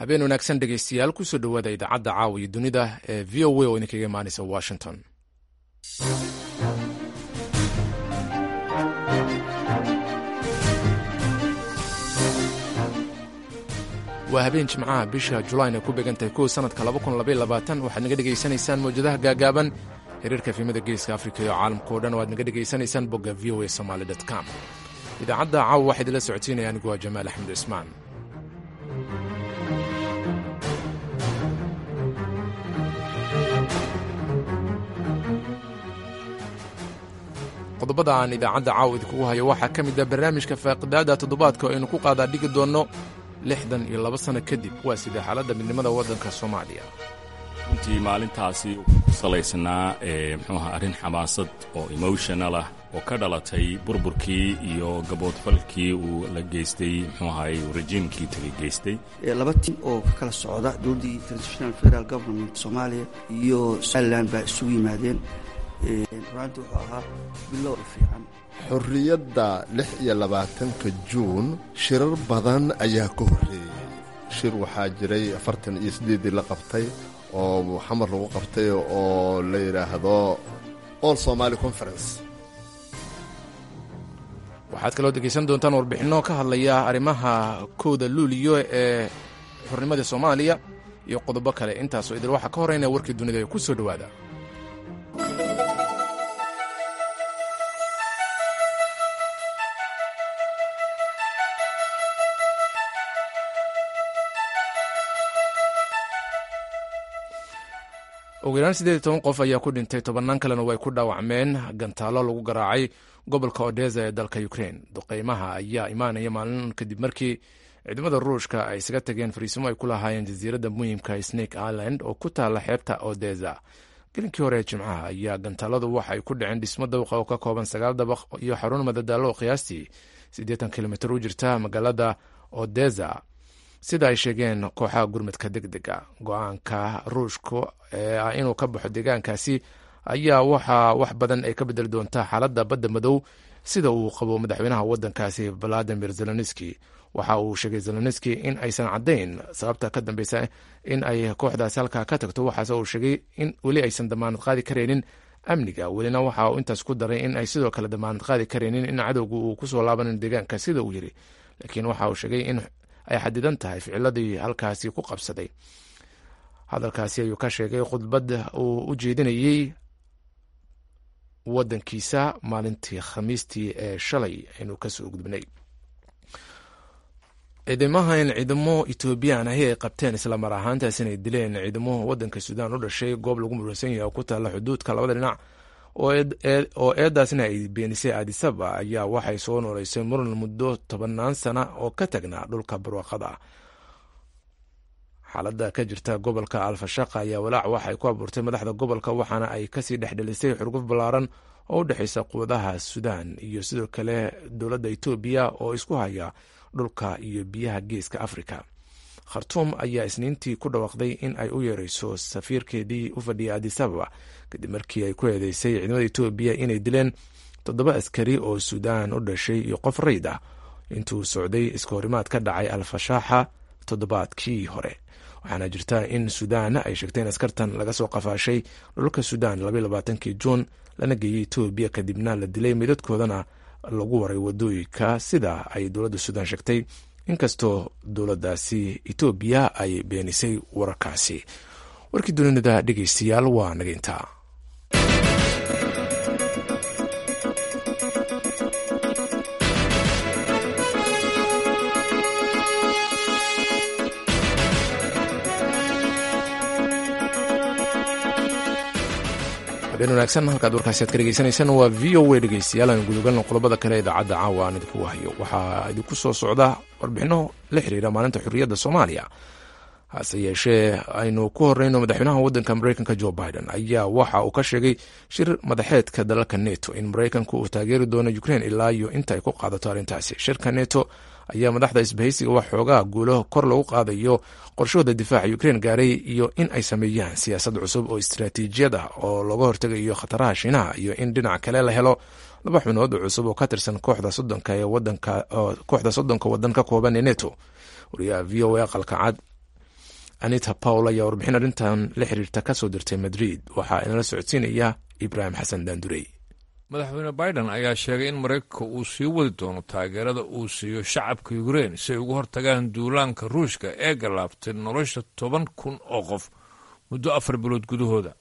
habeen wanaagsan dhegeystayaal kusoo dhowaada idaacadda caawa iyo dunida ee v o a oo idinkaga imaanaysa washington waa habeen jimcaha bisha julayn ay ku beegantahay kow sanadka waxaad naga dhegaysanaysaan mawjadaha gaagaaban xiriirka efimada geeska afrika iyo caalamka o dhan o aad naga dhegaysanaysaan bogga v o a somaly com idaacadda caawa waxaa idinla socodsiinaya anigu waa jamaal axmed cismaan qodobada aan idaacadda caawa idinkugu hayo waxaa ka mid ah barnaamijka faaqidaada toddobaadka oo aynu ku qaadaa dhigi doonno lixdan iyo laba sano kadib waa sidee xaaladda midnimada waddanka soomaaliya runtii maalintaasi ku salaysnaa mxuu aha arrin xamaasad oo emotional ah oo ka dhalatay burburkii iyo gaboodfalkii uu la geystay mxuu ahay rejiimkii tagay geystay laba tim oo ka kala socda dowladdii transitional federal government soomaaliya iyo somalilan baa isugu yimaadeen runaanti wuxuu ahaa bilow fiican xorriyadda lix iyo labaatanka juun shirar badan ayaa ka horreeyey shir waxaa jiray afartan iyo siddeeddii la qabtay oo xamar lagu qabtay oo la yidhaahdo all somaali conference waxaad kaloo dhegaysan doontaan warbixinno ka hadlaya arrimaha kowda luuliyo ee xornimada soomaaliya iyo qodobo kale intaasoo idil waxaa ka horreynaya warkii dunida ee ku soo dhowaada ugu yaraan siddeed iyo toban qof ayaa ku dhintay tobannaan kalena way ku dhaawacmeen gantaalo lagu garaacay gobolka odesa ee dalka ukrain duqeymaha ayaa imaanaya maalin kadib markii ciidamada ruushka ay isaga tageen fariisimo ay ku lahaayeen jasiiradda muhimka snake island oo ku taalla xeebta odesa gelinkii hore ee jimcaha ayaa gantaaladu waxa ay ku dhaceen dhismo dabaqa oo ka kooban sagaal dabaq iyo xarun madadaalo oo qiyaastii siddeetan kilomitir u jirta magaalada odesa sida ay sheegeen kooxaha gurmadka deg dega go-aanka ruushka ee ah inuu ka baxo deegaankaasi ayaa waxaa wax badan ay ka bedeli doontaa xaaladda badda madow sida uu qabo madaxweynaha waddankaasi valadimir zelenski waxa uu sheegay zelenski in aysan caddayn sababta ka dambeysa in ay kooxdaasi halkaa ka tagto waxaase uu sheegay in weli aysan damaanad qaadi karaynin amniga welina waxa uu intaas ku daray in ay sidoo kale damaanad qaadi karaynin in cadowga uu kusoo laabanin deegaanka sida uu yiri laakiin waxa uu sheegay in ay xadidan tahay ficiladii halkaasi ku qabsaday hadalkaasi ayuu ka sheegay khudbad uu u jeedinayey waddankiisa maalintii khamiistii ee shalay aynu kasoo gudbnay ciidamaha in ciidamo etoobiyaan ahi ay qabteen islamar ahaantaas inay dileen ciidamo waddanka suudaan u dhashay goob lagu murusan yahay oo ku taalla xuduudka labada dhinac oo eedaasna ay beenisay adisaba ayaa waxay soo nooleysay muran muddo tobannaan sana oo ka tagnaa dhulka barwaaqada xaaladda ka jirta gobolka alfashaqa ayaa walaac waxay ku abuurtay madaxda gobolka waxaana ay kasii dhexdhelisay xurguf ballaaran oo u dhexeysa quwadaha suudaan iyo sidoo kale dowladda etoobiya oo isku haya dhulka iyo biyaha geeska afrika khartuum ayaa isniintii ku dhawaaqday in ay u yeereyso safiirkeedii u fadhiyay adisababa kadib markii ay ku eedeysay ciidamada etoobiya inay dileen toddoba askari oo suudaan u dhashay iyo qof rayd ah intuu socday iska horimaad ka dhacay alfashaaxa toddobaadkii hore waxaana jirta in suudaan ay sheegtay in askartan laga soo qafaashay dhulka suudaan labaylabaatanki juun lana geeyey etoobiya kadibna la dilay midadkoodana lagu waray wadooyinka sida ay dowladda suudaan sheegtay inkastoo dowladdaasi etoobiya ay beenisay wararkaasi warkii dunida dhegeystayaal waa nageyntaa habeen wanaagsan halkaad warkaasi aad ka dhegeysanaysaan waa v o a dhegeystayaal aan gudogalno qodobada kale idaacadda caawa aan idinku hayo waxaa idinku soo socda warbixino la xiriira maalinta xurriyadda soomaaliya hase yeeshee aynu ku horeyno madaxweynaha waddanka mareykanka jo biden ayaa waxa uu ka sheegay shir madaxeedka dalalka neto in mareykanku uu taageeri doono ukrein ilaa iyo inta ay ku qaadato arrintaasi shirka neto ayaa madaxda isbahaysiga wax xoogaa guulo kor lagu qaadayo qorshahooda difaaca ukrein gaaray iyo in ay sameeyaan siyaasad cusub oo istaraatiijiyad ah oo looga hortegayo khataraha shiinaha iyo in dhinac kale la helo laba xubnood cusub oo ka tirsan kooxda soddonka ee wadanka kooxda soddonka waddan ka kooban ee neto wariyaha v o a aqalka cad anita pawl ayaa warbixin arrintan la xiriirta ka soo dirtay madrid waxaa inala socodsiinaya ibraahim xasan daandurey madaxweyne biden ayaa sheegay in maraykanka uu sii wadi doono taageerada uu siiyo shacabka ukrein si ay uga hortagaan duulaanka ruushka ee galaabtay nolosha toban kun oo qof muddo afar bilood gudahooda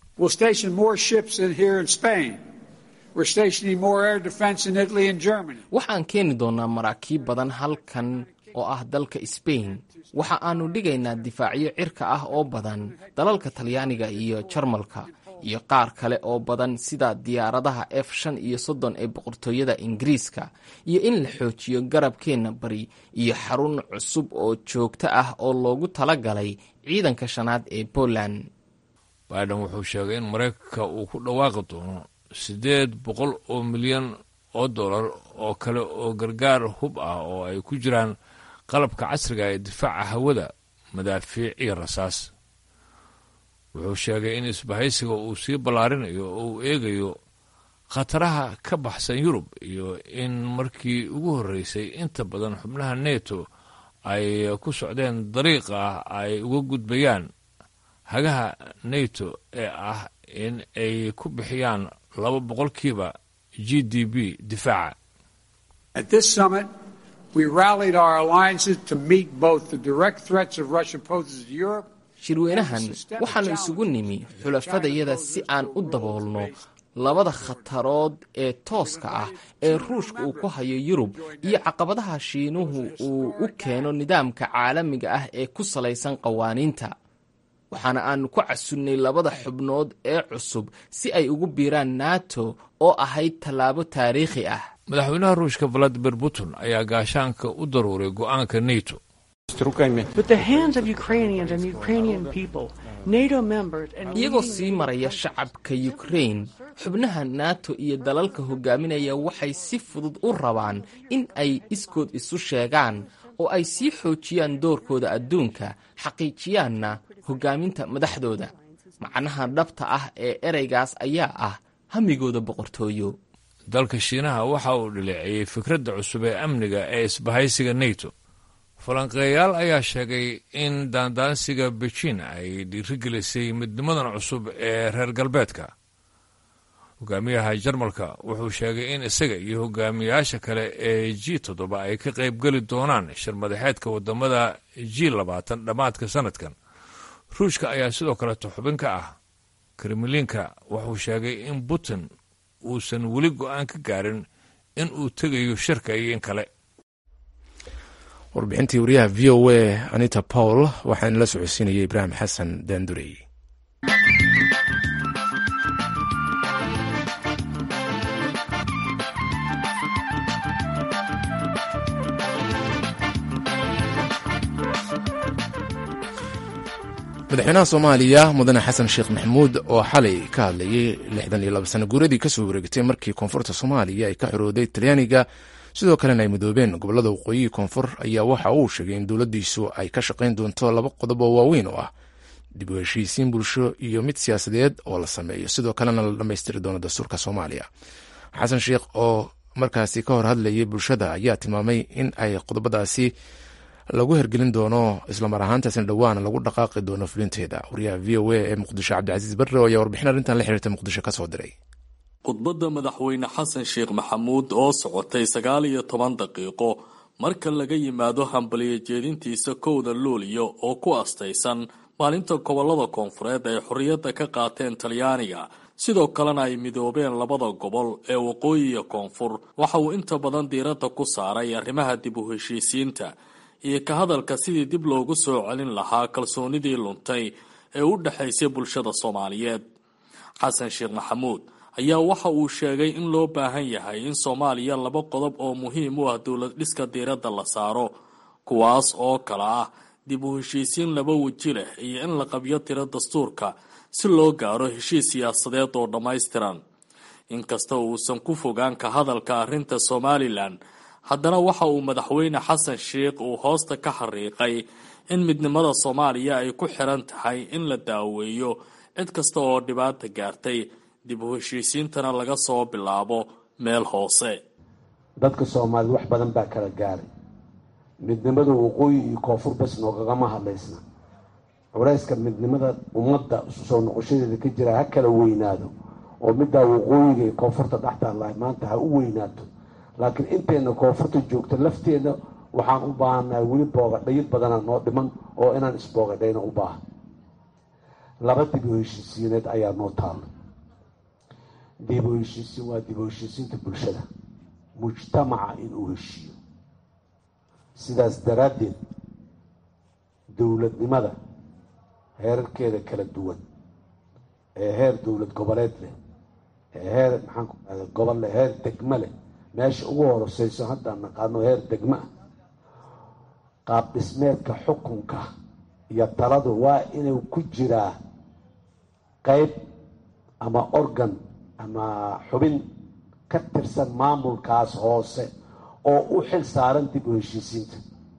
waxaan keeni doonaa maraakiib badan halkan oo ah dalka sbain waxa aanu dhigaynaa difaacyo cirka ah oo badan dalalka talyaaniga iyo jarmalka iyo qaar kale oo badan sida diyaaradaha f shan iyo soddon ee boqortooyada ingiriiska iyo in la xoojiyo garabkeenna bari iyo xarun cusub oo joogto ah oo loogu talagalay ciidanka shanaad ee poland biden wuxuu sheegay in maraykanka uu ku dhawaaqi doono siddeed boqol oo milyan oo dollar oo kale oo gargaar hub ah oo ay ku jiraan qalabka casriga ee difaaca hawada madaafiic iyo rasaas wuxuu sheegay in isbahaysiga uu sii ballaarinayo oo uu eegayo khataraha ka baxsan yurub iyo in markii ugu horreysay inta badan xubnaha neto ay ku socdeen dariiqa ay uga gudbayaan hagaha neto ee ah in ay ku bixiyaan laba boqolkiiba g d b difaaca shirweynahan waxaannu isugu nimi xulafadayada si aan u daboolno labada khatarood ee tooska ah ee ruushka uu ku hayo yurub iyo caqabadaha shiinuhu uu u keeno nidaamka caalamiga ah ee ku salaysan qawaaniinta waxaana aanu ku casunnay labada xubnood ee cusub si ay ugu biiraan nato oo ahayd tallaabo taariikhi ah madaxweynaha ruushka valadimir putin ayaa gaashaanka u daruuray go'aanka neto iyagoo sii maraya shacabka yukrain xubnaha nato iyo dalalka hogaaminaya waxay si fudud u rabaan in ay iskood isu sheegaan oo ay sii xoojiyaan doorkooda adduunka xaqiijiyaanna hogaaminta madaxdooda macnaha dhabta ah ee ereygaas ayaa ah hamigooda boqortooyo dalka shiinaha waxa uu dhileeceeyey fikradda cusub ee amniga ee isbahaysiga neto falanqeeyaal ayaa sheegay in daandaansiga beijin ay dhiirigelisay midnimadan cusub ee reer galbeedka hogaamiyaha jarmalka wuxuu sheegay in isaga iyo hogaamiyayaasha kale ee g toddoba ay ka qaybgeli doonaan shirmadaxeedka wadamada g labaatan dhammaadka sanadkan ruushka ayaa sidoo kaleeto xubin ka ah kremlinka wuxuu sheegay in putin uusan weli go-aan ka gaarin in uu tegayo shirka iyo in kale warbixintii wariyaha v o a anita pawl waxaana la socodsiinayay ibraahim xasan daandurey madaxweynaha soomaaliya mudane xasan sheekh maxamuud oo xalay ka hadlayay lixdan iyo laba sano guuradii kasoo wareegtay markii koonfurta soomaaliya ay ka xorooday talyaaniga sidoo kalena ay midoobeen gobolada waqooyihi koonfur ayaa waxa uu sheegay in dowladdiisu ay ka shaqayn doonto laba qodob oo waaweyn oo ah dib u heshiisiin bulsho iyo mid siyaasadeed oo la sameeyo sidoo kalena la dhammaystiri doono dastuurka soomaaliya xasan sheekh oo markaasi ka hor hadlayay bulshada ayaa tilmaamay in ay qodobadaasi lagu hergelin doono islamar ahaantaasna dhowaan lagu dhaqaaqi doono fulinteeda wariyaha v o a ee muqdisho cabdicasiis barre ayaa warbixin arrintan la xiriirta muqdisho ka soo diray khudbadda madaxweyne xasan sheekh maxamuud oo socotay sagaal iyo toban daqiiqo marka laga yimaado hambaliyo jeedintiisa kowda luuliyo oo ku astaysan maalinta gobolada koonfureed ay xorriyadda ka qaateen talyaaniga sidoo kalena ay midoobeen labada gobol ee waqooyi iyo koonfur waxa uu inta badan diiradda ku saaray arrimaha dib u heshiisiinta iyo ka hadalka sidii dib loogu soo celin lahaa kalsoonidii luntay ee u dhexaysay bulshada soomaaliyeed xasan sheekh maxamuud ayaa waxa uu sheegay in loo baahan yahay in soomaaliya laba qodob oo muhiim u ah dowlad dhiska diiradda la saaro kuwaas oo kale ah dib u heshiisiin laba weji leh iyo in la qabyo tiro dastuurka si loo gaaro heshiis siyaasadeed oo dhammaystiran inkasta uusan ku fogaan ka hadalka arrinta somalilan haddana waxa uu madaxweyne xasan sheekh uu hoosta ka xariiqay in midnimada soomaaliya ay ku xiran tahay in la daaweeyo cid kasta oo dhibaata gaartay dib u heshiisiintana laga soo bilaabo meel hoose dadka soomaalida wax badan baa kala gaaray midnimada waqooyi iyo koonfur bes noogagama hadlaysna culayska midnimada ummadda isu soo noqoshadeeda ka jira ha kala weynaado oo middaa waqooyiga iyo koonfurta dhextaalahay maanta ha u weynaato laakiin intayna koonfurta joogto lafteeda waxaan u baahannahay weli boogadhayid badanaa noo dhiman oo inaan isboogadhayna u baahan laba dib u heshiisiineed ayaa noo taalo dib u heshiisiin waa dib u heshiisiinta bulshada mujtamaca inuu heshiiyo sidaas daraaddeed dowladnimada heerarkeeda kala duwan ee heer dowlad goboleed leh ee heer maxaan ku ahda gobol leh heer degmo leh meesha ugu horoseyso haddaan naqaano heer degmo ah qaab dhismeedka xukunka iyo taladu waa inuu ku jiraa qeyb ama organ ama xubin ka tirsan maamulkaas hoose oo u xil saaran dib u heshiisiinta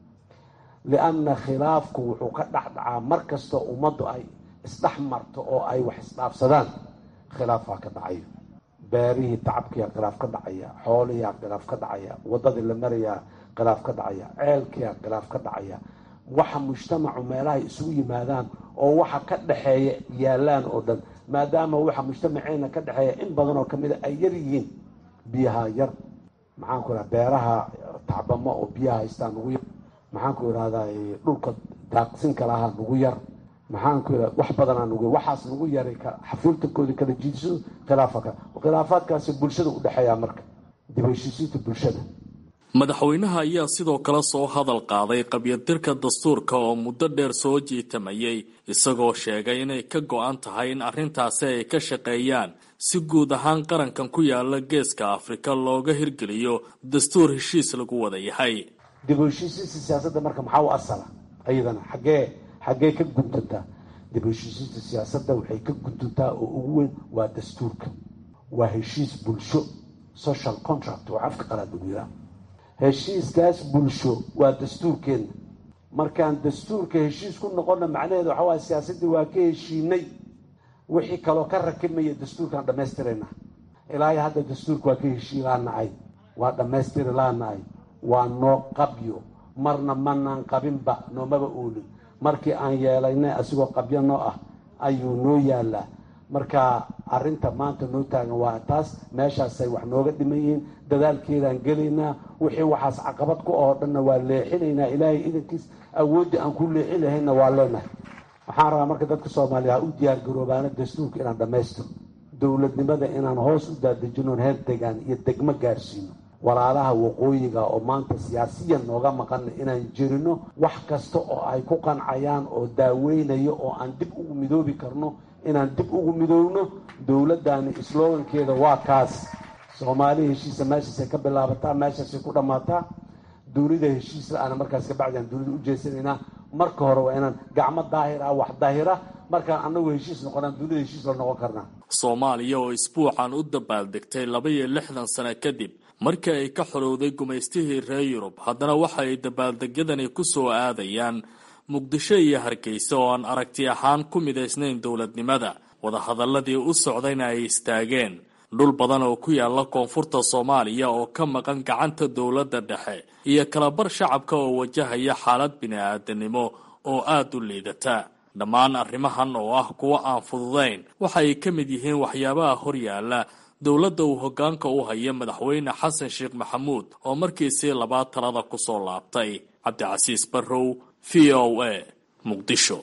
lianna khilaafku wuxuu ka dhexdhacaa mar kastoo ummaddu ay isdhex marto oo ay wax isdhaafsadaan khilaafaa ka dhacayo beerihii tacabkiyaa khilaaf ka dhacaya xoolihiyaa khilaaf ka dhacaya waddadii la marayaa khilaaf ka dhacaya ceelkiyaa khilaaf ka dhacaya waxa mujtamacu meelahay isugu yimaadaan oo waxa ka dhexeeya yaalaan oo dhan maadaama waxa mujtamaceena ka dhexeeya in badan oo kamid a ay yar yihiin biyaha yar maxaan ku idhaha beeraha tacbamo oo biyaha haystaa nugu yar maxaan ku idhahdaa dhulka daaqsinka lahaa nugu yar maxaan ku idhaha wax badanaa nugu waxaas nugu yaray xafiiltankoodii kala jiidsado khilaafaka khilaafaadkaasi bulshada u dhexeeyaa marka dib heshiisiinta bulshada madaxweynaha ayaa sidoo kale soo hadal qaaday qabyadirka dastuurka oo muddo dheer soo jiitamayay isagoo sheegay inay ka go-an tahay in arrintaasi ay ka shaqeeyaan si guud ahaan qarankan ku yaala geeska afrika looga hirgeliyo dastuur heshiis lagu wada yahay dib u heshiisiinta siyaasadda marka maxaa u asala ayadana xaggee xaggee ka guntantaa dib u heshiisiinta siyaasadda waxay ka guntantaa oo ugu weyn waa dastuurka waa heshiis bulsho social contract oo afka qalaad lagu yiraa heshiiskaas bulsho waa dastuurkeenna markaan dastuurka heshiis ku noqonna macnaheedu waxa waaya siyaasaddii waa ka heshiinay wixii kaloo ka rakimaya dastuurkaan dhammaystirayna ilaahay hadda dastuurka waa ka heshii laanahay waa dhammaystiri laanahay waa noo qabyo marna manaan qabinba noomaba oolin markii aan yeelaynay asigoo qabyo noo ah ayuu noo yaalaa marka arrinta maanta noo taagan waa taas meeshaasay wax nooga dhiman yihiin dadaalkeedaan gelaynaa wixii waxaas caqabad ku oo dhanna waa leexinaynaa ilaahay idankiis awooddii aan ku leexin lahayna waa leenahay waxaan rabaa marka dadka soomaaliya ha u diyaargaroobaana dastuurka inaan dhammaystiro dowladnimada inaan hoos u daadejinoon heer degaan iyo degmo gaarsiino walaalaha waqooyiga oo maanta siyaasiyan nooga maqana inaan jirino wax kasta oo ay ku qancayaan oo daaweynayo oo aan dib ugu midoobi karno inaan dib ugu midoobno dowladdaani slogankeeda waa kaas soomaali heshiisa meeshaasay ka bilaabataa meeshaasay ku dhammaataa duunida heshiis la-aana markaas kabacdi aan duunida u jeesanaynaa marka hore waa inaan gacmo daahir ah wax daahira markaan annagu heshiis noqonaan duunida heshiis la noqon karnaa soomaaliya oo isbuucan u dabaaldegtay laba iyo lixdan sano kadib markii ay ka xorowday gumaystihii reer yurub haddana waxa ay dabaaldegyadani ku soo aadayaan muqdisho iyo hargeysa oo aan aragti ahaan ku midaysnayn dowladnimada wadahadaladii u socdayna ay istaageen dhul badan oo ku yaala koonfurta soomaaliya oo ka maqan gacanta dowladda dhexe iyo kalabar shacabka oo wajahaya xaalad bini-aadanimo oo aada u liidata dhammaan arrimahan oo ah kuwo aan fududayn waxa ay ka mid yihiin waxyaabaha horyaala dowladda uu hoggaanka u haya madaxweyne xasan sheekh maxamuud oo markiisii labaad talada ku soo laabtay cabdicasiis barrow v o a muqdisho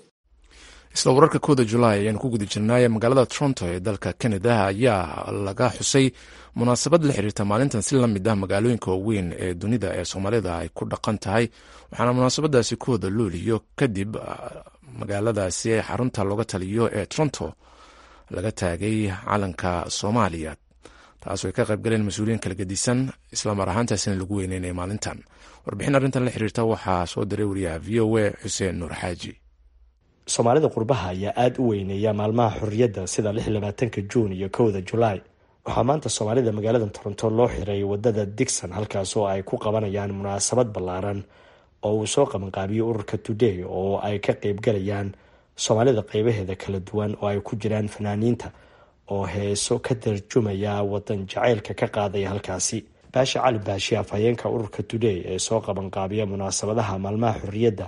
isla wararka kooda julaay ayaanu ku guda jirnaaye magaalada toronto ee dalka canada ayaa laga xusay munaasabad la xiriirta maalintan si la mid ah magaalooyinka waaweyn ee dunida ee soomaalida ay ku dhaqan tahay waxaana munaasabadaasi ku wada looliyo kadib magaaladaasi xarunta looga taliyo ee toronto laga taagay calanka soomaaliya taas ay ka qaybgaleen mas-uuliyiin kala gedisan islamar ahaantaasina lagu weyneynaya maalintan warbixin arrintan la xiriirta waxaa soo diray wariyaha v o a xuseen nuur xaaji soomaalida qurbaha ayaa aada u weyneeya maalmaha xorriyadda sida lix labaatanka juun iyo kowda julaay waxaa maanta soomaalida magaalada toronto loo xiray wadada digson halkaas oo ay ku qabanayaan munaasabad ballaaran oo uu soo qabanqaabiyey ururka today oo ay ka qeybgalayaan soomaalida qeybaheeda kala duwan oo ay ku jiraan fanaaniinta oo heeso ka tarjumaya wadan jacaylka ka qaadaya halkaasi baasha cali baashi afhayeenka ururka today ee soo qabanqaabiya munaasabadaha maalmaha xorriyadda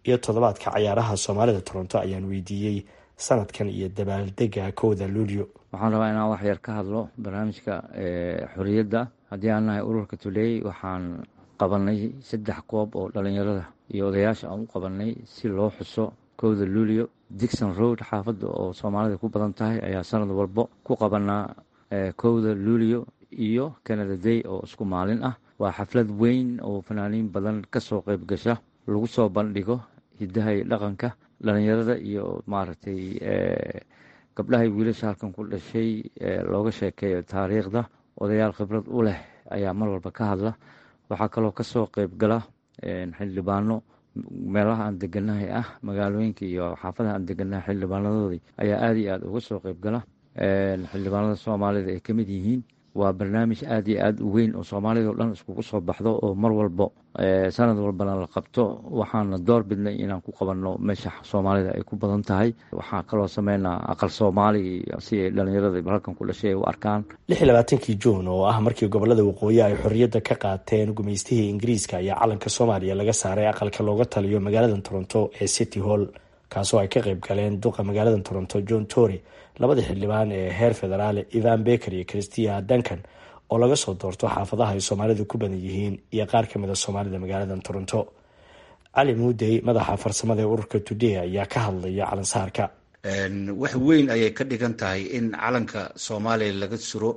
iyo toddobaadka cayaaraha soomaalida toronto ayaan weydiiyey sanadkan iyo dabaaldega kowda luulyo waxaan rabaa inaan wax yar ka hadlo barnaamijka xorriyadda haddii aan nahay ururka tuley waxaan qabanay saddex koob oo dhalinyarada iyo odayaasha aan u qabanay si loo xuso kowda luulyo dixon road xaafadda oo soomaalida ku badan tahay ayaa sanad walbo ku qabanaa kowda luulyo iyo canada day oo isku maalin ah waa xaflad weyn oo fanaaniin badan kasoo qeyb gasha lagu soo bandhigo hidaha iyo dhaqanka dhalinyarada iyo maaragtay gabdhahay wiilasha halkan ku dhashay looga sheekeeyo taariikhda odayaal khibrad u leh ayaa mar walba ka hadla waxaa kaloo kasoo qeyb gala xildhibaano meelaha aan deganahay ah magaalooyinka iyo xaafadaha aan deganahay xildhibaanadoodii ayaa aada iyo aada uga soo qeyb gala xildhibaanada soomaalida ay kamid yihiin waa barnaamij aada iyo aada u weyn oo soomaalida oo dhan iskugu soo baxdo oo mar walbo sanad walbana la qabto waxaana door bidnay inaan ku qabanno meesha soomaalida ay ku badan tahay waxaa kaloo sameynaa aqal soomaali si ay dhalinyarada halkan ku dhashay ay u arkaan lix iyo labaatankii juun oo ah markii gobolada waqooyi ay xorriyadda ka qaateen gumaystihii ingiriiska ayaa calanka soomaaliya laga saaray aqalka looga taliyo magaalada toronto ee city hall kaasoo ay ka qeyb galeen duqa magaalada toronto john tory labada xildhibaan ee heer federaal ivan beker iyo christia duncan oo laga soo doorto xaafadaha ay soomaalidu ku badan yihiin iyo qaar kamid a soomaalida magaalada toronto cali muudey madaxa farsamada ee ururka today ayaa ka hadlaya calansaarka wax weyn ayay ka dhigan tahay in calanka soomaaliya laga suro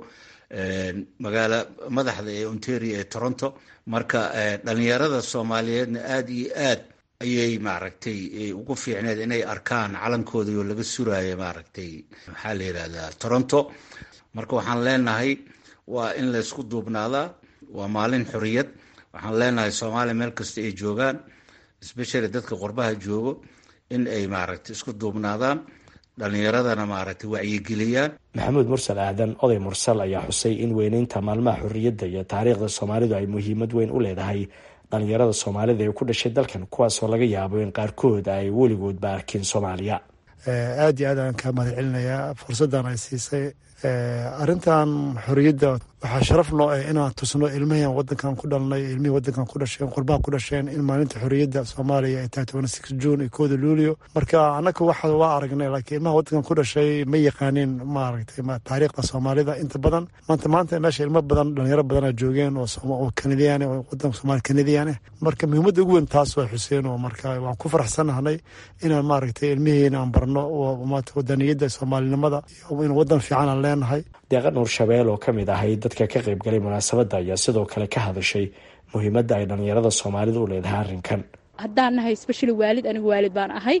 magaala madaxda ee ontario ee toronto marka dhalinyarada soomaaliyeedna aada iyo aad ayay maaragtay ugu fiicneed inay arkaan calankooda oo laga suraayo maaragtay maxaa la yidhahdaa toronto marka waxaan leenahay waa in laysku duubnaadaa waa maalin xoriyad waxaan leenahay soomaaliya meel kasta ay joogaan especially dadka qurbaha joogo in ay maaragtay isku duubnaadaan dhalinyaradana maaragtay wacyigeliyaan maxamuud mursal aadan oday mursal ayaa xusay in weyneynta maalmaha xorriyadda iyo taariikhda soomaalidu ay muhiimad weyn u leedahay dhalinyarada soomaalida ee ku dhashay dalkan kuwaasoo laga yaabo in qaarkood ay weligoodba arkin soomaaliya aada iyo aad aan kaa mahad celinayaa fursaddan ay siisay arrintan xorriyadda waxaa sharaf noo ah inaan tusno ilmihii wadankan ku dhalnay ilmihii wadankan ku dhasheen qurbaha ku dhasheen in maalinta xorriyadda soomaaliya ay tahay toban six june iyo kooda luulio marka annaga waxa waa aragnay laakiin ilmaha wadankan ku dhashay ma yaqaanin maaragtay taariikhda soomaalida inta badan maanta maanta meesha ilmo badan dhalinyaro badana joogeen oo kanadiyaan oo wadanka soomaali kanadiyaan ah marka muhiimadda ugu weyn taas waa xuseen oo marka waan ku faraxsanahnay inaan maaragtay ilmihiina aan barno wadaniyadda soomaalinimada in wadan fiican aan leenahay deeqa nuur shabeel oo ka mid ahay dadka ka qayb galay munaasabadda ayaa sidoo kale ka hadashay muhiimadda ay dhalinyarada soomaalida u leedahay arrinkan haddaan nahay specially waalid anigu waalid baan ahay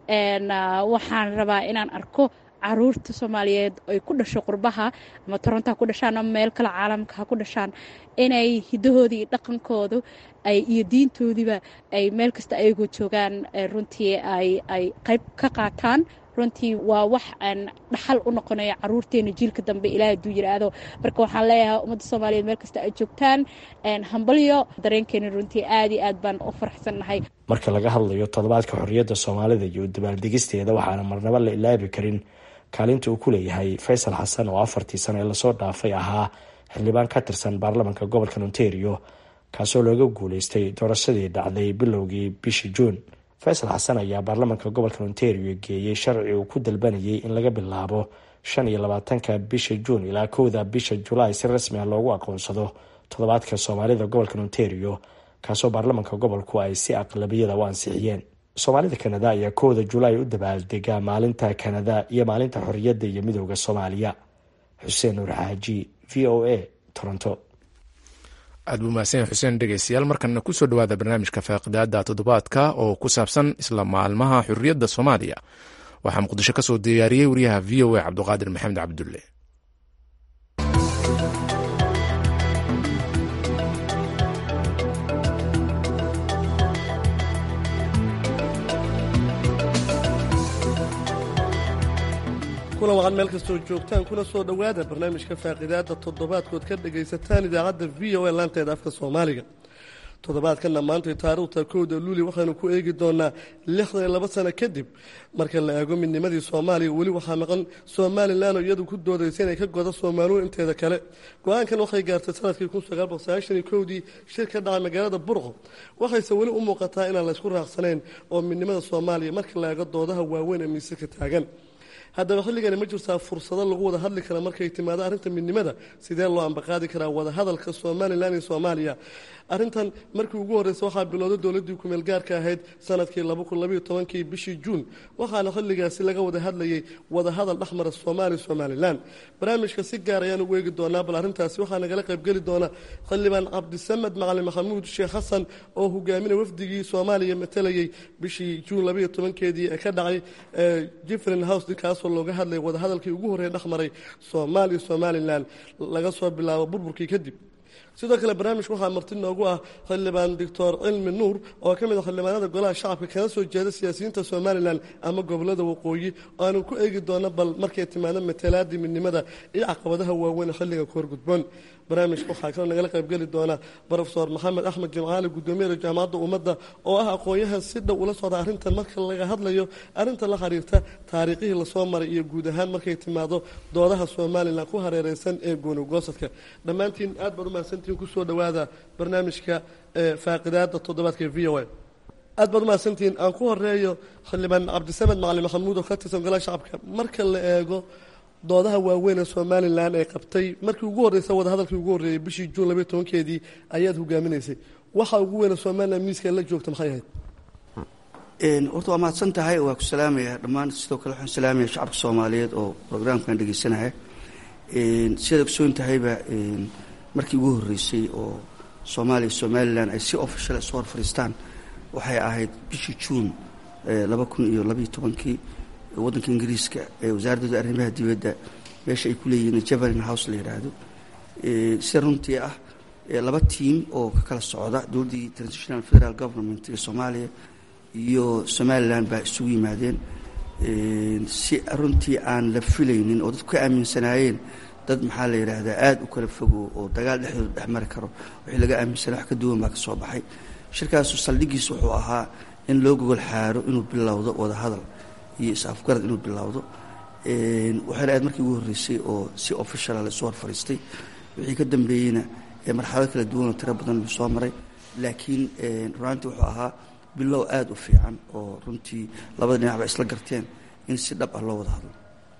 waxaan rabaa inaan arko caruurta soomaaliyeed ay ku dhasho qurbaha ama toronto ha ku dhashaan ama meel kale caalamka ha ku dhashaan inay hidahoodii iyo dhaqankoodu iyo diintoodiiba ay meel kasta ayagoo joogaan runtii ay qayb ka qaataan runtii waa wax aan dhaxal u noqonayo caruurteena jiilka dambe ilaah aduu yiraahdo marka waxaan leeyahay ummadda soomaaliyeed meel kasta ay joogtaan hambalyo dareenkeena runtii aad iyo aad baan u faraxsannahay marka laga hadlayo toddobaadka xorriyadda soomaalida iyo dabaaldegisteeda waxaana marnaba la ilaabi karin kaalinta uu ku leeyahay faysal xasan oo afartii sano ee lasoo dhaafay ahaa xildhibaan ka tirsan baarlamanka gobolka ontario kaasoo looga guuleystay doorashadii dhacday bilowgii bishii juun faysal xasan ayaa baarlamanka gobolka ontario geeyey sharci uu ku dalbanayay in laga bilaabo shan iyo labaatanka bisha juun ilaa kowda bisha julaay si rasmi ah loogu aqoonsado toddobaadka soomaalida gobolka ontario kaasoo baarlamanka gobolku ay si aqlabiyada u ansixiyeen soomaalida kanada ayaa kowda julaay u dabaaldegaa maalinta kanada iyo maalinta xorriyadda iyo midooda soomaaliya xuseen nuur xaaji v o a toronto aad buu mahadsan xuseen dhegeystayaal markana kusoo dhawaada barnaamijka faaqidaada toddobaadka oo ku saabsan isla maalmaha xurriyadda soomaaliya waxaa muqdisho ka soo diyaariyey wariyaha v o a cabduqaadir maxamed cabdulle kuna waqad meel kastoo joogtaan kuna soo dhowaada barnaamijka faaqidaada toddobaadkood ka dhagaysataan idaacadda v o a laanteeda afka soomaaliga toddobaadkana maantay taariikhta kowda luuli waxaynu ku eegi doonaa lixdan iyo laba sano kadib marka la eego midnimadii soomaaliya weli waxaa maqan somalilan oo iyadu ku doodaysa inay ka godo soomaaliya inteeda kale go-aankan waxay gaartay sanadkii kun sagaal boqol sagaashan iyo kowdii shir ka dhacay magaalada burqo waxayse weli u muuqataa inaan laysku raacsanayn oo midnimada soomaaliya marka la eego doodaha waaweyn ee miisaka taagan haddaba xilligani ma jirtaa fursado lagu wada hadli kara markay timaado arrinta midnimada sidee loo ambaqaadi karaa wadahadalka somalilan iyo soomaaliya arrintan markii ugu horreysa waxaa bilowday dowladdii kumeel gaarka ahayd sanadkii kii bishii juun waxaana xilligaasi laga wada hadlayay wadahadal dhexmara soomaaliya somalilan barnaamijka si gaar ayaan ugu eegi doonaa bal arrintaasi waxaa nagala qaybgeli doona xildhibaan cabdisamed macalin maxamuud sheekh xasan oo hogaaminay wafdigii soomaaliya matalayay bishii juun keedii ee ka dhacay jifrin house kaasoo looga hadlayay wadahadalkii ugu horreeya dhexmaray soomaaliya somalilan laga soo bilaabo burburkii kadib sidoo kale barnaamijka waxaa marti noogu ah xildhibaan doctor cilmi nuur oo ka mid a xildhibaanada golaha shacabka kana soo jeeda siyaasiyiinta somalilan ama gobolada waqooyi oo aanu ku eegi doono bal markay timaado matalaadii midnimada iyo caqabadaha waaweyn xilliga ku horgudboon barnaamijka waxaa kaloo nagala qaybgeli doona rofesor maxamed axmed jimcaali gudoomiyada jaamacadda ummadda oo ah aqoon-yahan si dhow ula socda arrintan marka laga hadlayo arrinta la xiriirta taariikhihii lasoo maray iyo guud ahaan markay timaado doodaha somalilan ku hareereysan ee goonigoosadka dhammaantiin aad baad umahadsantihiin kusoo dhowaada barnaamijka faaqidaada toddobaadka v o a aad baad umahadsantihiin aan ku horeeyo xildhibaan cabdisamed macalin maxamuud oo ka tirsan golaha shacabka marka la eego doodaha waaweyn ee somalilan ee qabtay markii ugu horreysa wadahadalkii ugu horreeyey bishii juun labaiy tobankeedii ayaad hogaaminaysay waxa ugu weyne somalilan miiska la joogta maxay ahayd horta waa mahadsan tahay waa ku salaamaya dhammaan sidoo kale waxaan salaamaya shacabka soomaaliyeed oo programkan dhegeysanaya sidaad ogsoon tahayba markii ugu horreysay oo soomaaliya somalilan ay si official isu hor fadhiistaan waxay ahayd bishii juun laba kun iyo labaiyo tobankii waddanka ingiriiska ee wasaaradooda arrimaha dibadda meesha ay ku leeyihiin javelin house la yidhaahdo sida runtii ah laba tiim oo ka kala socda dowladdii transitional federal government ee soomaaliya iyo somalilan baa isugu yimaadeen si runtii aan la filaynin oo dadku ka aaminsanaayeen dad maxaa la yidhaahdaa aada u kala fogo oo dagaal dhexdooda dhex mari karo wixii laga aaminsanaa wax ka duwan baa ka soo baxay shirkaasu saldhigiis wuxuu ahaa in loo gogol xaaro inuu bilowdo wadahadal iyo is-afgarad inuu bilowdo waxayna aad markii ugu horreysay oo si officiala laisu hor fadhiistay wixii ka dambeeyeyna marxalado kala duwan oo tiro badan buu soo maray laakiin runaantii wuxuu ahaa bilow aada u fiican oo runtii labada dhinac ba isla garteen in si dhab ah loo wada hadlo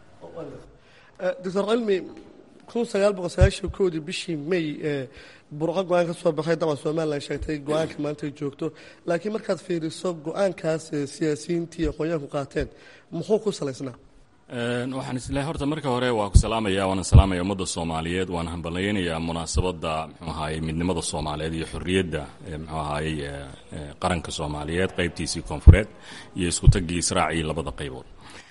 doctor cilmi kun sagaal boqol sagaashan koodii bishii may ee burco go-aan ka soo baxay dabcan somalilan sheegtay go-aanka maanta ay joogto laakiin markaad fiiriso go-aankaas siyaasiyiintii aqoonyahanku qaateen muxuu ku salaysnaa waxaan islehay horta marka hore waa ku salaamaya waana salaamaya ummadda soomaaliyeed waana hambalyaynayaa munaasabadda mxuu ahaayey midnimada soomaaliyeed iyo xorriyadda mxuu ahaayey qaranka soomaaliyeed qaybtiisii koonfureed iyo iskutagii israacii labada qaybood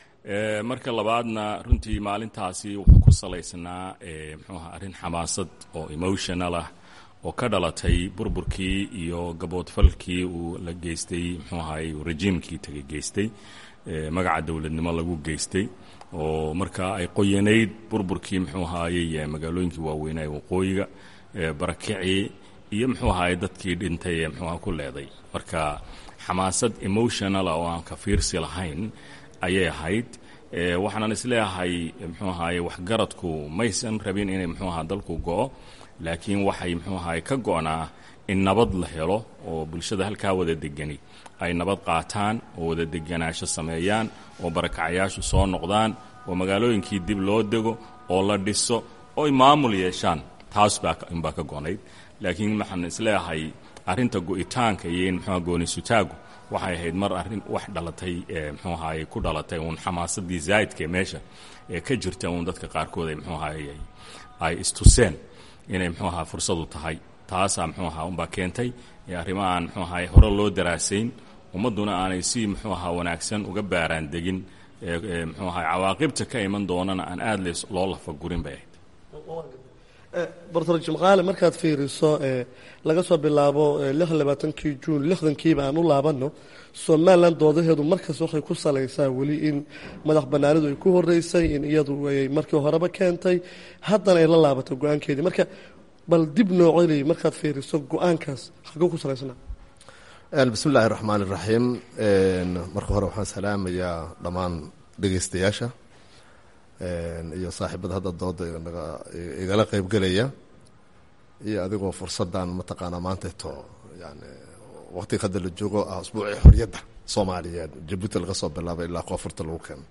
marka labaadna runtii maalintaasi wuxuu ku salaysnaa mxuu aha arrin xamaasad oo emotional ah oo ka dhalatay burburkii iyo gaboodfalkii uu la geystay mxuu ahaayey rejiimkii taga geystay magaca dowladnimo lagu geystay oo marka ay qoyanayd burburkii muxuu ahaayey magaalooyinkii waaweynaa ee waqooyiga barakicii iyo muxuu ahaayey dadkii dhintay ee muxuuaha ku leeday marka xamaasad emotionala oo aan ka fiirsi lahayn ayay ahayd waxaanan isleeyahay muxuu ahaayey waxgaradku maysan rabin inay muxuu aha dalku go-o laakiin waxay muxuu ahaayey ka go-naa in nabad la helo oo bulshada halkaa wada degani ay nabad qaataan oo wada deganaasho sameeyaan oo barakacayaashu soo noqdaan oo magaalooyinkii dib loo dego oo la dhiso oo ay maamul yeeshaan taas baa inbaa ka gonayd laakiin waxaan isleeyahay arrinta go-itaanka iyo in muxuuha goonisutaagu waxay ahayd mar arrin wax dhalatay mxuu ahaayey ku dhalatay uun xamaasadii zaa'idka ee meesha ee ka jirta uun dadka qaarkood ay mxuu ahaayey ay istuseen inay mxuu ahaa fursadu tahay taasaa mxuu ahaa unbaa keentay arrimahaan mxuu ahaay hore loo daraasayn ummadduna aanay si muxuu ahaa wanaagsan uga baaraan degin mxuu ahaa cawaaqibta ka iman doonana aan aada le loo lafagurin bay ahayd bartor jimcaale markaad fiiriso laga soo bilaabo lix labaatankii juun lixdankiiba aan u laabanno somalilan doodaheedu markaas waxay ku salaysaa weli in madax banaanidu ay ku horeysay in iyadu ay markii horeba keentay haddana ay la laabatay go-aankeedii marka bal dib noo celi markaad fiiriso go-aankaas xaguu ku salaysnaa bismi illaahi raxmaan iraxiim marka hore waxaan salaamayaa dhammaan dhegeystayaasha iyo saaxiibada hadda dooda igala qeybgelaya iyo adigoo fursadan mataqaanaa maanteeto yani waqtiga hadda la joogo ah usbuucii xoriyadda soomaaliyeed jabuuti laga soo bilaabay ilaa koonfurta lagu keeno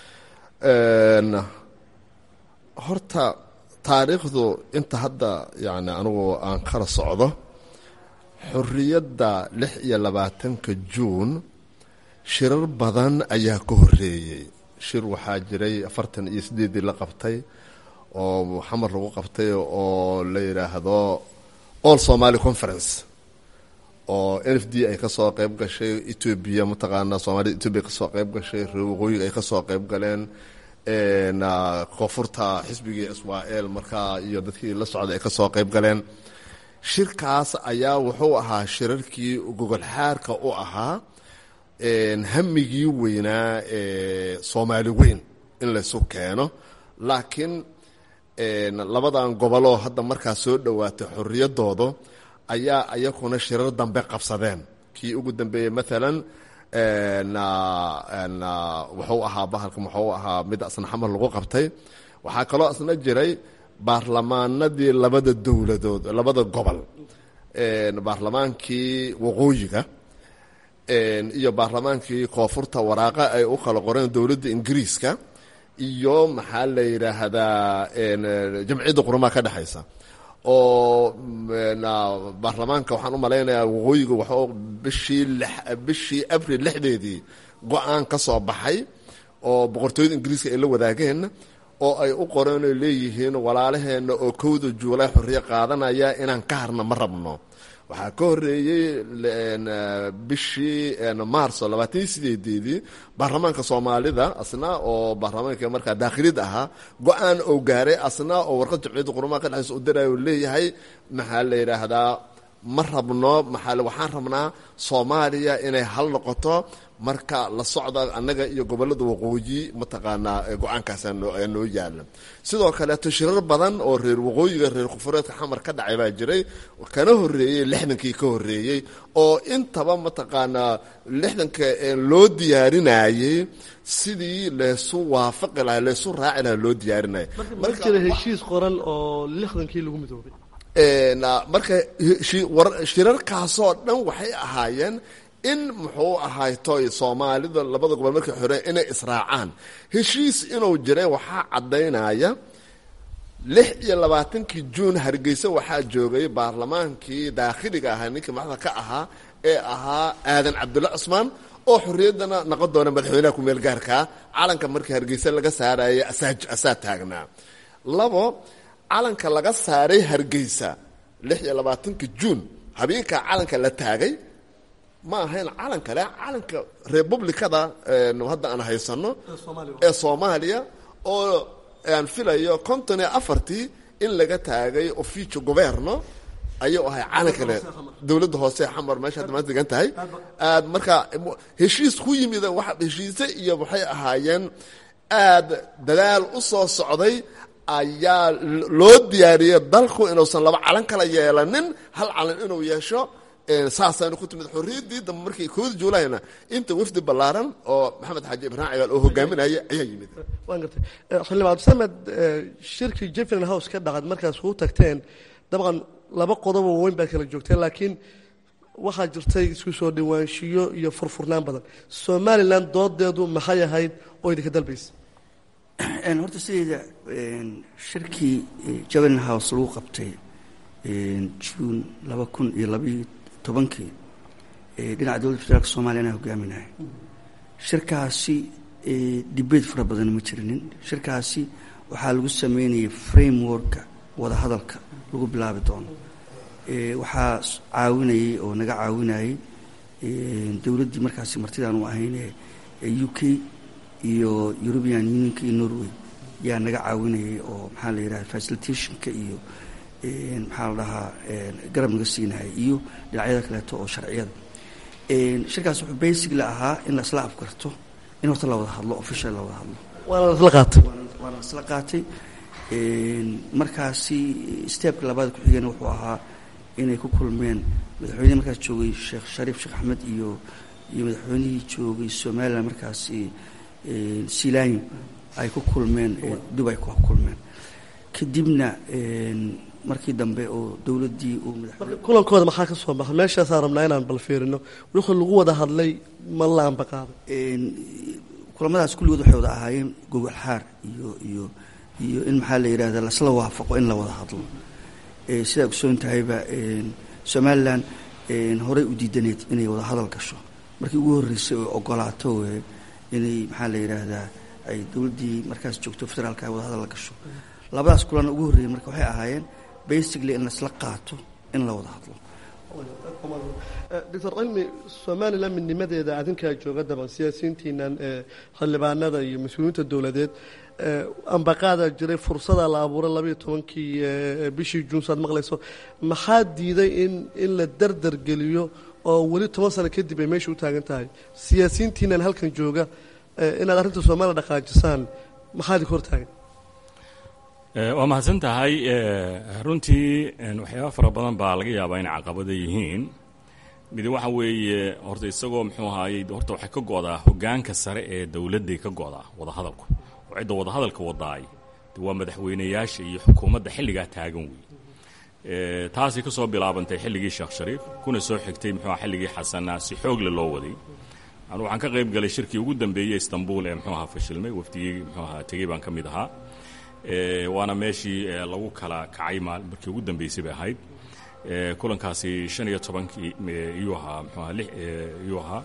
horta taariikhdu inta hadda yani anigu aan kala socdo xoriyadda lix iyo labaatanka juun shirar badan ayaa ka horeeyey shir waxaa jiray afartan iyo sideedii la qabtay oo xamar lagu qabtay oo la yidhaahdo all somaly conference oo n f d ay kasoo qeyb gashay etoobiya mataqaana soomaalida etoobiya kasoo qeyb gashay reer waqooyiga ay kasoo qeyb galeen koonfurta xisbigii israel markaa iyo dadkii la socday ay kasoo qeyb galeen shirkaas ayaa wuxuu ahaa shirarkii gogol xaarka u ahaa hamigii weynaa ee soomaali weyn in laysu keeno laakiin labadan goboloo hadda markaa soo dhowaatay xoriyadooda ayaa ayakuna shirar dambe qabsadeen kii ugu dambeeyey maalan wuxuu ahaa bahalka muxuu ahaa mid asna xamar lagu qabtay waxaa kaloo asna jiray baarlamaanadii labada dowladood labada gobol baarlamaankii waqooyiga iyo baarlamaankii koonfurta waraaqa ay u kala qoreen dowladda ingiriiska iyo maxaa la yidhaahdaa jamciyadda qurumaha ka dhexaysa oo baarlamaanka waxaan u malaynayaa waqooyiga waxuu bishii bishii abril lixdeedii go-aan ka soo baxay oo boqortooyada ingiriiska ay la wadaageen oo ay u qoreen oy leeyihiin walaalaheenna oo kowda juulay xorriyo qaadanaya inaan ka harna ma rabno waxaa ka horeeyey bishii maarso labaatan iyo sideedeedii baarlamaanka soomaalida asna oo baarlamaanka markaa daakhilid ahaa go-aan oo gaaray asna oo warqad jamciyadda qurumaha ka dhexaysa u darayo leeyahay maxaa la yidhaahdaa ma rabno maxaa waxaan rabnaa soomaaliya inay hal noqoto marka la socda annaga iyo gobolada waqooyi mataqaanaa go-aankaas ayaa noo yaala sidoo kaleeto shirar badan oo reer waqooyiga reer koonfureedka xamar ka dhacay baa jiray kana horeeyey lixdankii ka horeeyey oo intaba mataqaanaa lixdanka loo diyaarinayey sidii laysu waafaqi laha laysu raaci laha loo diyaarinaya ma jira heshiis qoran oo lixdankii lagu midoobay marka shirarkaasoo dhan waxay ahaayeen in muxuu ahaytoy soomaalida labada gobol markay xoreen inay israacaan heshiis inuu jiray waxaa caddaynaya lix iyo labaatankii juun hargeysa waxaa joogay baarlamaankii daakhiliga ahaa ninkii madaxda ka ahaa ee ahaa aadan cabdulla cusmaan oo xorriyaddana noqon doona madaxweynaha ku-meel gaarkaa calanka markii hargeysa laga saarayay asaa taagnaa labo calanka laga saaray hargeysa lix iyo labaatanka juun habeenkaa calanka la taagay ma ahayn calan kale calanka republicada hadda aan haysano ee soomaaliya oo aan filayo konton iyo afartii in laga taagay oficio governo ayuu ahay calan kale dowladda hoose xamar meesha hadda maanta degan tahay aad markaa heshiis ku yimid heshiise iyo waxay ahaayeen aad dadaal u soo socday ayaa loo diyaariyey dalku inuusan laba calan kala yeelanin hal calan inuu yeesho saasaynu ku timid xorriyaddii dambe markii kooda juulayna inta wafdi ballaaran oo maxamed xaaji ibraahim cigaal oo hogaaminaya ayaa yimid waan gartay xildhibaan abdisamed shirkii jefferin house ka dhacad markaas kuu tagteen dabcan laba qodob oo weyn baad kala joogteen laakiin waxaa jirtay isku soo dhawaanshiyo iyo furfurnaan badan somalilan doodeedu maxay ahayd oo idinka dalbaysa horta sideeda shirkii jefferin house lagu qabtay juun laba kun iyo labaiyo tobankii dhinaca dowladda federaalk soomaliya anaa hogaaminahay shirkaasi dibeyt fara badan ma jirinin shirkaasi waxaa lagu sameynayay frameworka wadahadalka lagu bilaabi doono waxaa caawinayay oo naga caawinayay dowladdii markaasi martidaan u ahayn u k iyo european unionka iyo norway yaa naga caawinayay oo maxaa la yidhaha facilitationka iyo maxaa la dhahaa garab naga siinahay iyo dhinacyada kaleeto oo sharciyada shirkaas wuxuu basically ahaa in la isla afgarto in horta la wada hadlo official la wada hadlo waana lasla qaatay waana lasla qaatay markaasi steebka labaad ku xigeen wuxuu ahaa inay ku kulmeen madaxweynihii markaas joogay sheekh shariif sheekh axmed iyo iyo madaxweynihii joogay somalilan markaasi silaanyo ay ku kulmeen dubay ku kulmeen kadibna markii dambe oo dowladdii uu kulankooda maxaa ka soo baxa meeshaasaa rabnaa inaan bal fiirino wixii lagu wada hadlay ma la ambaqaaday kulamadaas kulligood waxay wada ahaayeen gogol xaar iyo iyo iyo in maxaa la yidhahda lasla waafaqo in la wada hadlo sidaa ogsoon tahayba somalilan horey u diidaneed inay wada hadal gasho markii ugu horreysay oo ogolaato inay maxaa la yidhaahdaa ay dowladdii markaas joogto federaalka ay wada hadal la gasho labadaas kulana ugu horreeyey marka waxay ahaayeen basically in laisla qaato in la wada hadlo doctor cilmi somalilan midnimadeeda adinkaa jooga daban siyaasiyiintiinan xildhibaanada iyo mas-uuliyiinta dowladeed ambaqaadaa jiray fursadaa la abuuray labayo tobankii bishii juun saad maqlayso maxaa diiday in in la dardar geliyo oo weli toban sano kadib ay meesha u taagan tahay siyaasiyiintiinan halkan jooga inaad arrinta soomaaliya dhaqaajisaan maxaa idinka hor taagan waa mahadsan tahay runtii waxyaaba fara badan baa laga yaabaa inay caqabada yihiin mid waxa weeye horta isagoo muxuu ahaayey horta waxay ka go'daa hoggaanka sare ee dowladday ka go'daa wadahadalku oo cidda wadahadalka wadaay waa madaxweynayaasha iyo xukuumadda xilligaa taagan wey taasay ka soo bilaabantay xilligii sheekh shariif kuna soo xigtay muxuu xilligii xasanaa si xoogle loo waday anu waxaan ka qayb galay shirkii ugu dambeeyey istanbul ee muxuu ahaa fashilmay wafdigii muxuu ahaa tegey baan ka mid ahaa waana meeshii lagu kala kacay markii ugu dambeysay bay ahayd kulankaasi shan iyo tobankii iyuu ahaa mxuu aha iyuu ahaa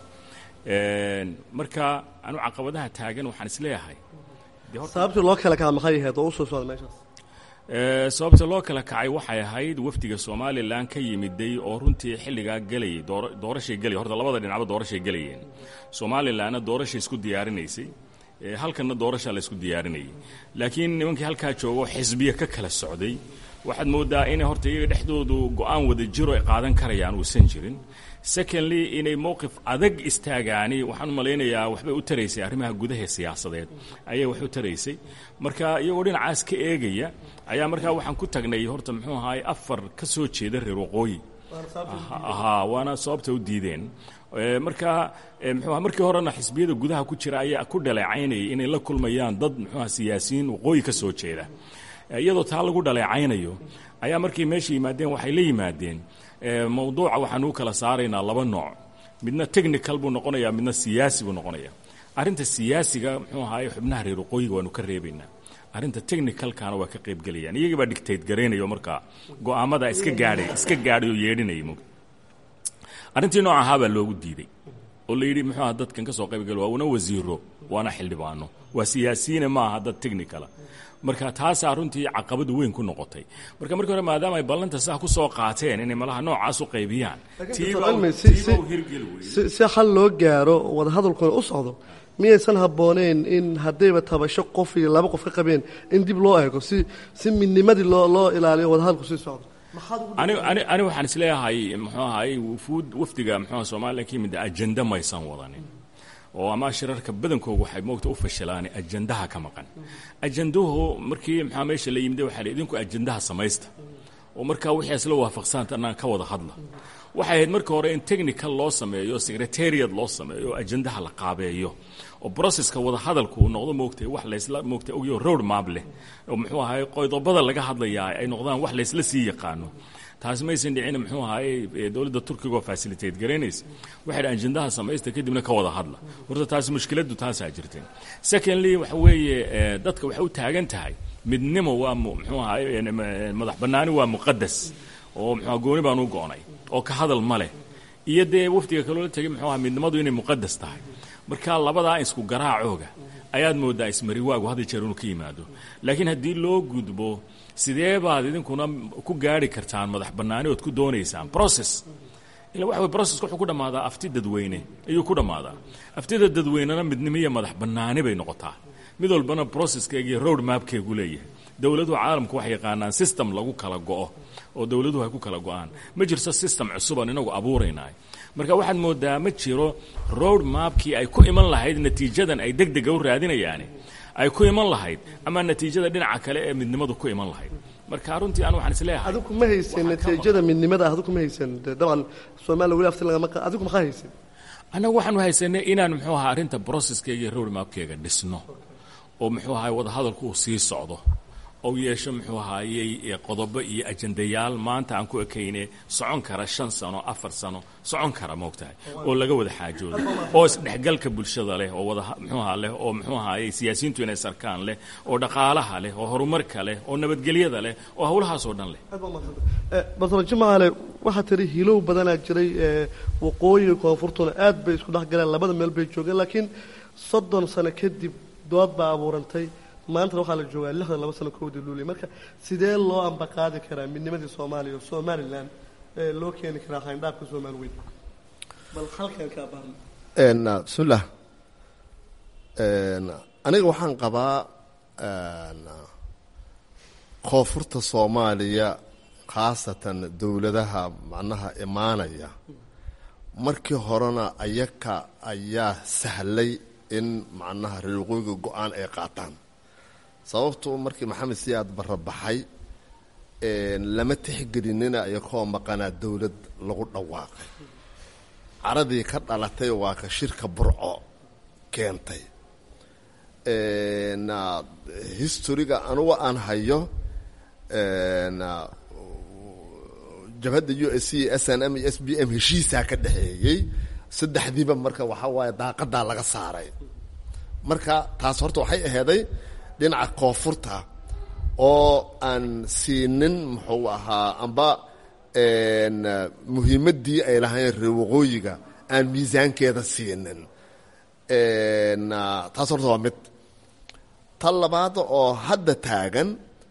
marka anu caqabadaha taagan waxaan isleeyahay sababtii loo kala kaca maxay ahayd oo usoo socda meeshaas sababta loo kala kacay waxay ahayd wafdiga somalilan ka yimiday oo runtii xilligaa gelayay doorashay gelay horta labada dhinacba doorashay gelayeen somalilanna doorashay isku diyaarinaysay halkanna doorashaa la isku diyaarinayay laakiin nimankii halkaa joogo xisbiya ka kala socday waxaad moodaa inay horta iyaga dhexdoodu go-aan wada jiro ay qaadan karayaan uusan jirin secondly inay mowqif adag istaagaani waxaan u malaynayaa waxbay u taraysay arrimaha gudaha siyaasadeed ayay wax u taraysay marka iyagoo dhinacaas ka eegaya ayaa markaa waxaan ku tagnay horta muxuu ahaay afar ka soo jeeda reer waqooyi ahaa waana sababta u diideen marka mxuuha markii horena xisbiyada gudaha ku jira ayaa ku dhaleecaynayay inay la kulmayaan dad muxuuha siyaasiyiin waqooyi ka soo jeeda iyadoo taa lagu dhaleecaynayo ayaa markay meesha yimaadeen waxay la yimaadeen mawduuca waxaan u kala saaraynaa laba nooc midna technical buu noqonayaa midna siyaasi buu noqonaya arrinta siyaasiga muxuu ahaay xubnaha reer waqooyiga waanu ka reebaynaa arrinta technicalkana waa ka qaybgelayaan iyagii baa dictate garaynayo markaa go'aamada iska gaadhay iska gaadhay oo yeedhinayay mug arrintii nooc ahaa baa loogu diiday oo la yidhi muxuu aha dadkan ka soo qaybgala waa una wasiiro waana xildhibaano waa siyaasiyiine ma aha dad technicala marka taasaa runtii caqabadu weyn ku noqotay marka markii hore maadaama ay ballanta saa ku soo qaateen inay malaha noocaas u qaybiyaan si xal loo gaaro wadahadalkuna u socdo miyaysan habbooneyn in haddayba tabasho qof iyo laba qof ka qabeen in dib loo eego si si midnimadii loo loo ilaaliyo wadahadalku sii socdo ani waxaan isleeyahay muxuu ahaay wufuud wafdiga muxuuha somalilan ka yimid ajenda maysan wadanin oo ama shirarka badankoogu waxay moogta u fashilaan ajandaha ka maqan ajanduhu markii maxaa meesha la yimid waxaa idinku ajandaha samaysta oo markaa wixii isla waafaqsantanaan ka wada hadla waxay ahayd marka hore in technical loo sameeyo secretariat loo sameeyo ajandaha la qaabeeyo oo broceska wada hadalku uu noqdo moogtay wax laysla moogtay ogyo road map leh oo muxuu ahaay qoydobada laga hadlayaa ay noqdaan wax laysla sii yaqaano taasi maysan dhicin muxuu ahaay dowladda turkiga oo facilitate garaynaysa waxay dha ajandaha samaysta kadibna ka wada hadla horta taasi mushkiladdu taasaa jirtay secondly waxa weeye dadka waxay u taagan tahay midnimo waa muxuu ahaay madax bannaani waa muqadas oo muxua gooni baan u go'nay oo ka hadal ma leh iyo dee wafdiga kaloola tegay muxuu aha midnimadu inay muqadas tahay marka labadaa isku garaacooga ayaad mooddaa ismariwaagu hadda jeer inuu ka yimaado laakiin haddii loo gudbo sidee baad idinkuna ku gaari kartaan madax bannaani ood ku doonaysaan process ila waxa wey processka wuxuu ku dhammaadaa afti dadweyne ayuu ku dhammaadaa aftida dadweynena midnimo iyo madax bannaani bay noqotaa mid walbana proceskeega iyo road mapkeegu leeyahay dowladuhu caalamku waxay yaqaanaan system lagu kala go'o oo dowladuhu ay ku kala go'aan ma jirto system cusubaan inagu abuuraynaay marka waxaad moodaa ma jiro road mapkii ay ku iman lahayd natiijadan ay deg dega u raadinayaani ay ku iman lahayd ama natiijada dhinaca kale ee midnimadu ku iman lahayd marka runtii anu waxaan isleeyahay adigu ma haysan natiijada midnimada ah adigu ma haysan de dabcan soomaaliya weli afti lagama qa adigu maxaa haysan annagu waxaanu haysanay inaan muxuu ahaa arrinta brocesskeyga iyo roadmapkeyga dhisno oo muxuu ahaay wadahadalku uu sii socdo ou yeesho muxuu ahaayey qodobo iyo ajandayaal maanta aan ku ekayne socon kara shan sano afar sano socon kara moogtahay oo laga wada xaajoodo oo isdhexgalka bulshada leh oo wada muxuu ahaa leh oo muxuu ahaayey siyaasiyiintu inay sarkaan leh oo dhaqaalaha leh oo horumarka leh oo nabadgelyada leh oo howlahaasoo dhan leh basra jimaale waxaa tiri hilow badanaa jiray waqooyiga koonfurtuna aad bay isku dhex galeen labada meel bay joogeen laakiin soddon sano kadib dood baa abuurantay maantana waxaa la joogaa lixdan laba sano kowdii luuliya marka sidee loo ambaqaadi karaa midnimadii soomaaliya oo somalilan ee loo keeni karaa hayndhaabka soomaali weyn bal halkan kaa baarna bismillah aniga waxaan qabaa koonfurta soomaaliya khaasatan dowladaha macnaha imaanaya markii horena ayaka ayaa sahlay in macnaha reer waqooyiga go-aan ay qaataan sababtu markii maxamed siyaad barra baxay lama tixgelinina ayakoo maqanaa dowlad lagu dhawaaqay caradii ka dhalatay waa ka shirka burco keentay historiga anugu aan hayo jabhadda u s c s n m iyo s b m heshiisaa ka dhexeeyey saddexdiiba marka waxaa waaye daaqadaa laga saaray marka taas horta waxay aheeday dhinaca koonfurta oo aan siinin muxuu ahaa amba muhiimaddii ay lahayn reer waqooyiga aan miisaankeeda siinin taas horta waa mid ta labaad oo hadda taagan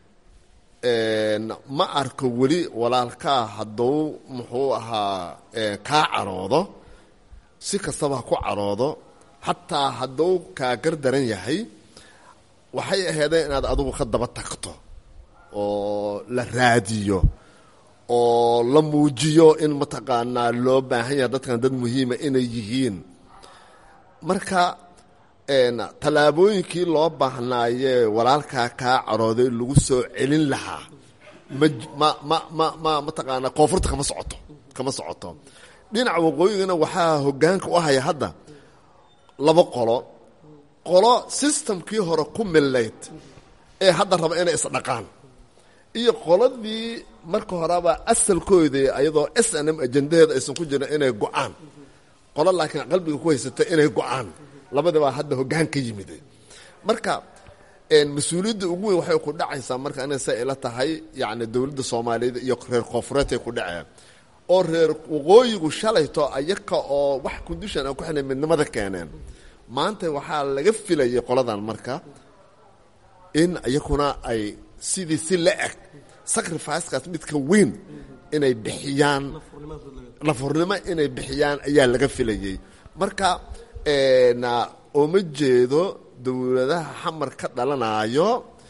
ma arko weli walaalkaa hadduu muxuu ahaa kaa caroodo si kastaba ha ku caroodo xataa hadduu kaa gardaran yahay waxay aheedeen inaad adigu ka daba tagto oo la raadiyo oo la muujiyo in mataqaanaa loo baahan yahay dadkan dad muhiima inay yihiin marka tallaabooyinkii loo baahnaayee walaalkaa kaa carooday lagu soo celin lahaa ma ma ma ma ma mataqaanaa koonfurta kama socoto kama socoto dhinaca waqooyigana waxaa hoggaanka u haya hadda laba qolo qolo systemkii hore ku millayd ee hadda raba inay isdhaqaan iyo qoladii marka horeba asalkoodii ayadoo s n m ajandaheeda aysan ku jirin inay go-aan qolo laakiin qalbiga ku haysata inay go-aan labadabaa hadda hoggaan ka yimid marka mas-uuliyadda ugu weyn waxay ku dhacaysaa marka inay sa ila tahay yacni dowladda soomaaliyeed iyo reer koonfureedkay ku dhaceen oo reer waqooyigu shalayto ayaka oo wax condition aan ku xilay midnimada keeneen maanta waxaa laga filayay qoladan marka in iyakuna ay sidii si la eg sacrificekaas midka weyn inay bixiyaan lafurnimo inay bixiyaan ayaa laga filayey marka ooma jeedo dowladaha xamar ka dhalanayo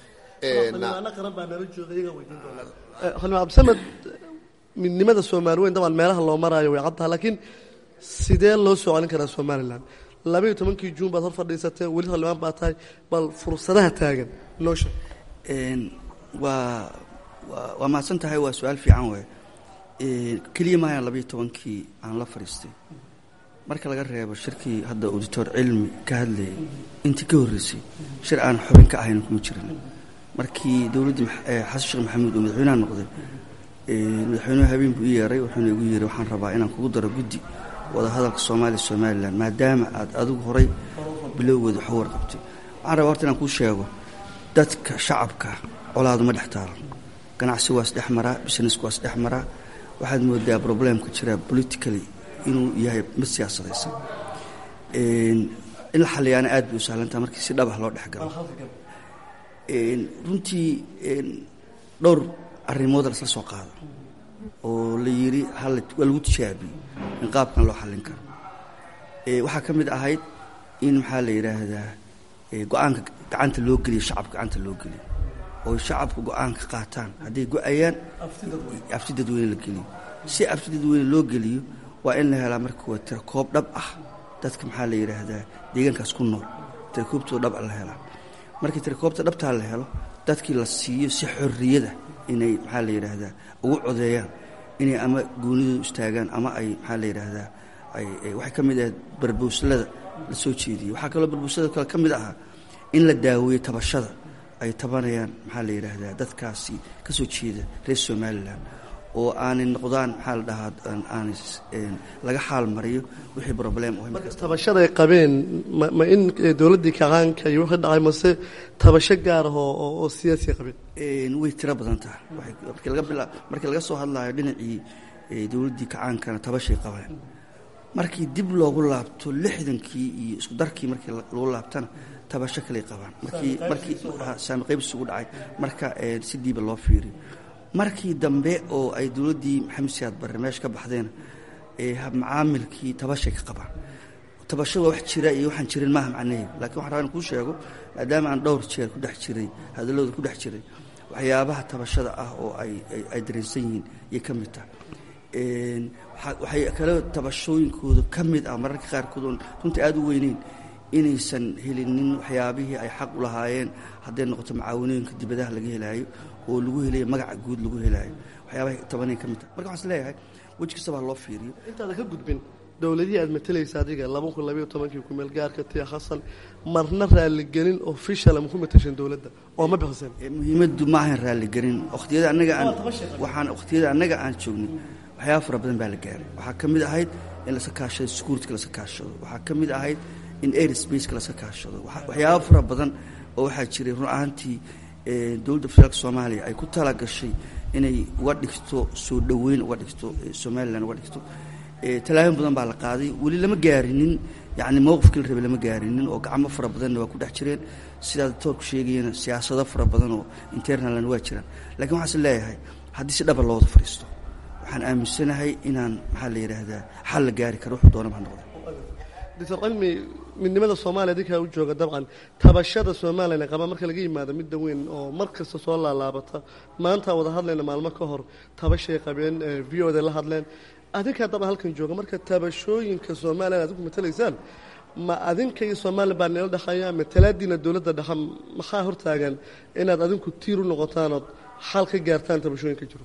xildhibaan abdisamed midnimada soomaali weyn dabcan meelaha loo maraayo way caddaha laakiin sidee loo soo celin karaa somalilan labaiyo tobankii juun baad hor fadhiisatee weli xildhibaan baa tahay bal fursadaha taagan noo sheeg waa waa waa mahadsan tahay waa su-aal fiican wey keliya maayaan labaiyo tobankii aan la fadhiistay marka laga reebo shirkii hadda auditor cilmi ka hadlayay intii ka horreysay shir aan xubin ka ahayn kuma jirin markii dowladdii xasan sheekh maxamuud uu madaxweynaha noqday madaxweynuhu habeen buu ii yeeray wuxuuna igu yeeray waxaan rabaa inaan kugu daro guddi wadahadalka soomaaliya somalilan maadaama aad adigu horay bilowgeeda wax u warqabtay waxaan rabaa horta inaan kuu sheego dadka shacabka colaadu ma dhex taalan ganacsi waa isdhex maraa businessku waa isdhex maraa waxaad moodaa problemka jira politically inuu yahay mid siyaasadaysan in la xaliyaana aad bay u sahlantaha markii si dhabah loo dhex galo runtii dhowr arrimood lasla soo qaado oo la yidhi waa lagu tijaabiyey in qaabkan loo xallin karo waxaa ka mid ahayd in maxaa la yidhaahdaa go-aanka gacanta loo geliyo shacabka gacanta loo geliyo oo shacabka go-aanka qaataan hadday go-ayaan afti dadweyne la geliyo si afti dadweyne loo geliyo waa in la helaa marka waa tira koob dhab ah dadka maxaa la yidhaahdaa deegaankaas ku nool tira koobtoo dhab a la helaa markii tirakoobta dhabtaa la helo dadkii la siiyo si xorriyada inay maxaa la yidhaahdaa ugu codeeyaan inay ama goonidooda istaagaan ama ay maxaa la yidhaahdaa waxay ka mid ahayd barbowslada la soo jeediyey waxaa kaloo barbowslada kale ka mid ahaa in la daaweeyo tabashada ay tabanayaan maxaa la yidhaahdaa dadkaasi ka soo jeeda reer somalilan oo aanay noqdaan maxaa la dhahaa aanay laga xaal mariyo wixii problem tabashada ay qabeen ma in dowladdii kacaanka iyo wixii dhacay mase tabasho gaar ah oo siyaasi qabeen way tiro badan tahay markii laga bila markii laga soo hadlayo dhinacii dowladdii kacaankana tabashay qabeen markii dib loogu laabto lixdankii iyo isku darkii markii lagu laabtana tabasho kaley qabaan markii markii saami qaybs ugu dhacay marka si diiba loo fiiriyo markii dambe oo ay dowladdii maxamed siyaad barre meesha ka baxdeen macaamilkii tabashay ka qabaan tabasho waa wax jira iyo waxaan jirin maaha macnaheedu lakiin waxan rabaa in kuu sheego maadaama aan dhowr jeer ku dhex jiray hadallooda ku dhex jiray waxyaabaha tabashada ah oo ay ay dareensan yihiin ayay ka mid tahay waxay kale tabashooyinkooda ka mid ah mararka qaarkood oon runtii aada u weyneyn inaysan helinin waxyaabihii ay xaq u lahaayeen hadday noqoto macaawanooyinka dibadaha laga helaayo oo lagu helayo magaca guud lagu helaayo waxyaabahay tabanay ka mid tahay marka waxaan is leeyahay weji kastaba ha loo fiiriyo intaada ka gudbin dowladihii aad matalaysa adiga laba kun labayo tobankii kumeel gaarka tia xasan marna raaligelin official ma ku matashan dowladda oo ma bixiseen muhiimaddu ma ahan raaligelin waqtiyada annaga aan waxaan waqtiyada annaga aan joognay waxyaaba fara badan baa la gaaray waxaa ka mid ahayd in lasa kaashado security lasa kaashado waxaa ka mid ahayd in airspace lasa kaashado waxyaaba fara badan oo waxaa jiray run ahaantii dowladda federaalka soomaaliya ay ku tala gashay inay uga dhigto soo dhoweyn uga dhigto somalilan uga dhigto tallaabin badan baa la qaaday weli lama gaarinin yacni mowqifkii la rabay lama gaarinin oo gacmo fara badanna waa ku dhex jireen sidaad toorku sheegayana siyaasado fara badan oo internalna waa jiraan lakiin waxaan is leeyahay haddii si dhaba loo wada fadhiisto waxaan aaminsanahay inaan maxaa la yidhaahdaa xal la gaari karo wuxuu doonaba ha noqda doctor cilmi midnimada soomaaliya adinkaa u jooga dabcan tabashada somalilan qaba marka laga yimaado midda weyn oo mar kasta soo laalaabata maanta wada hadlayna maalmo ka hor tabashay qabeen v o da la hadleen adinkaa dabcan halkan jooga marka tabashooyinka somalilan adinku matalaysaan ma adinka iyo somalilan baa nila dhexeeya matalaadiina dowladda dhexe maxaa hortaagan inaad adinku tiir u noqotaan ood xal ka gaartaan tabashooyinka jiro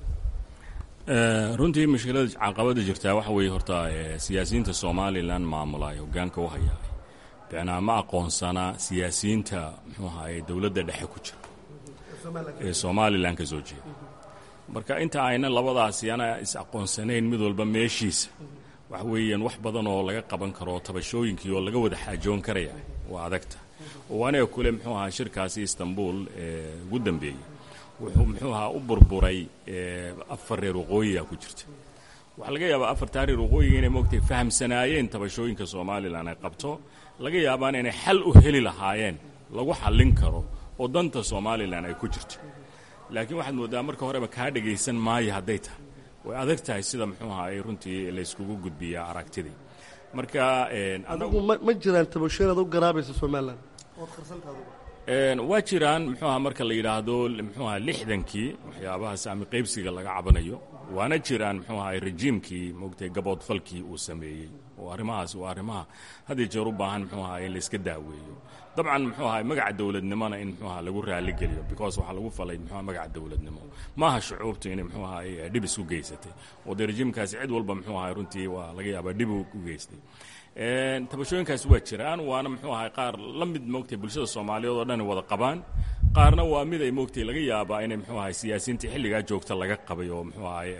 runtii mushkilada caqabada jirtaa waxa weeye horta siyaasiyiinta somalilan maamula ee hogaanka u hayaa bicnaa ma aqoonsana siyaasiyiinta muxuu ahaye dowladda dhexe ku jira ee somalilan ka soo jeeda marka inta ayna labadaasi ana is aqoonsanayn mid walba meeshiisa waxa weeyaan wax badan oo laga qaban karo tabashooyinkii oo laga wada xaajoon karaya waa adagta oo aniga kule muxuu ahaa shirkaasi istanbul ee ugu dambeeyey wuxuu muxuu ahaa u burburay afar reer waqooyiga ku jirta waxaa laga yaabaa afartaa reer waqooyiga inay moogtay fahamsanaayeen tabashooyinka somalilan ay qabto laga yaabaan inay xal u heli lahaayeen lagu xallin karo oo danta somalilan ay ku jirto laakiin waxaad mooddaa marka horeba kaa dhagaysan maayo hadday tahay way adag tahay sida muxuu ahaa ay runtii layskugu gudbiyaa aragtidii marka adigu ma jiraan tabashooyin aad u garaabaysa somalilan ood qarsantaadu waa jiraan muxuu aha marka la yidhaahdo muxuu aha lixdankii waxyaabaha saami qaybsiga laga cabanayo waana jiraan muxuu ahay rejiimkii moogtay gaboodfalkii uu sameeyey oo arrimahaas waa arrimaha had iyo jeer u baahan muxuu aha in layska daaweeyo dabcan muxuu ahay magaca dowladnimona in muxuu aha lagu raaligeliyo because waxaa lagu falay muxuu magaca dowladnimo maaha shucuubtu inay muxuu ahay dhib isku geysatay oo dee rejiimkaasi cid walba muxuu ahay runtii waa laga yaabaa dhib u geystay tabashooyinkaasi waa jiraan waana muxuu ahay qaar la mid moogtay bulshada soomaaliyeed oo dhan wada qabaan qaarna waa mid ay moogtay laga yaabaa inay muxuu ahay siyaasiyiintii xilligaa joogta laga qabay oo muxuu ahay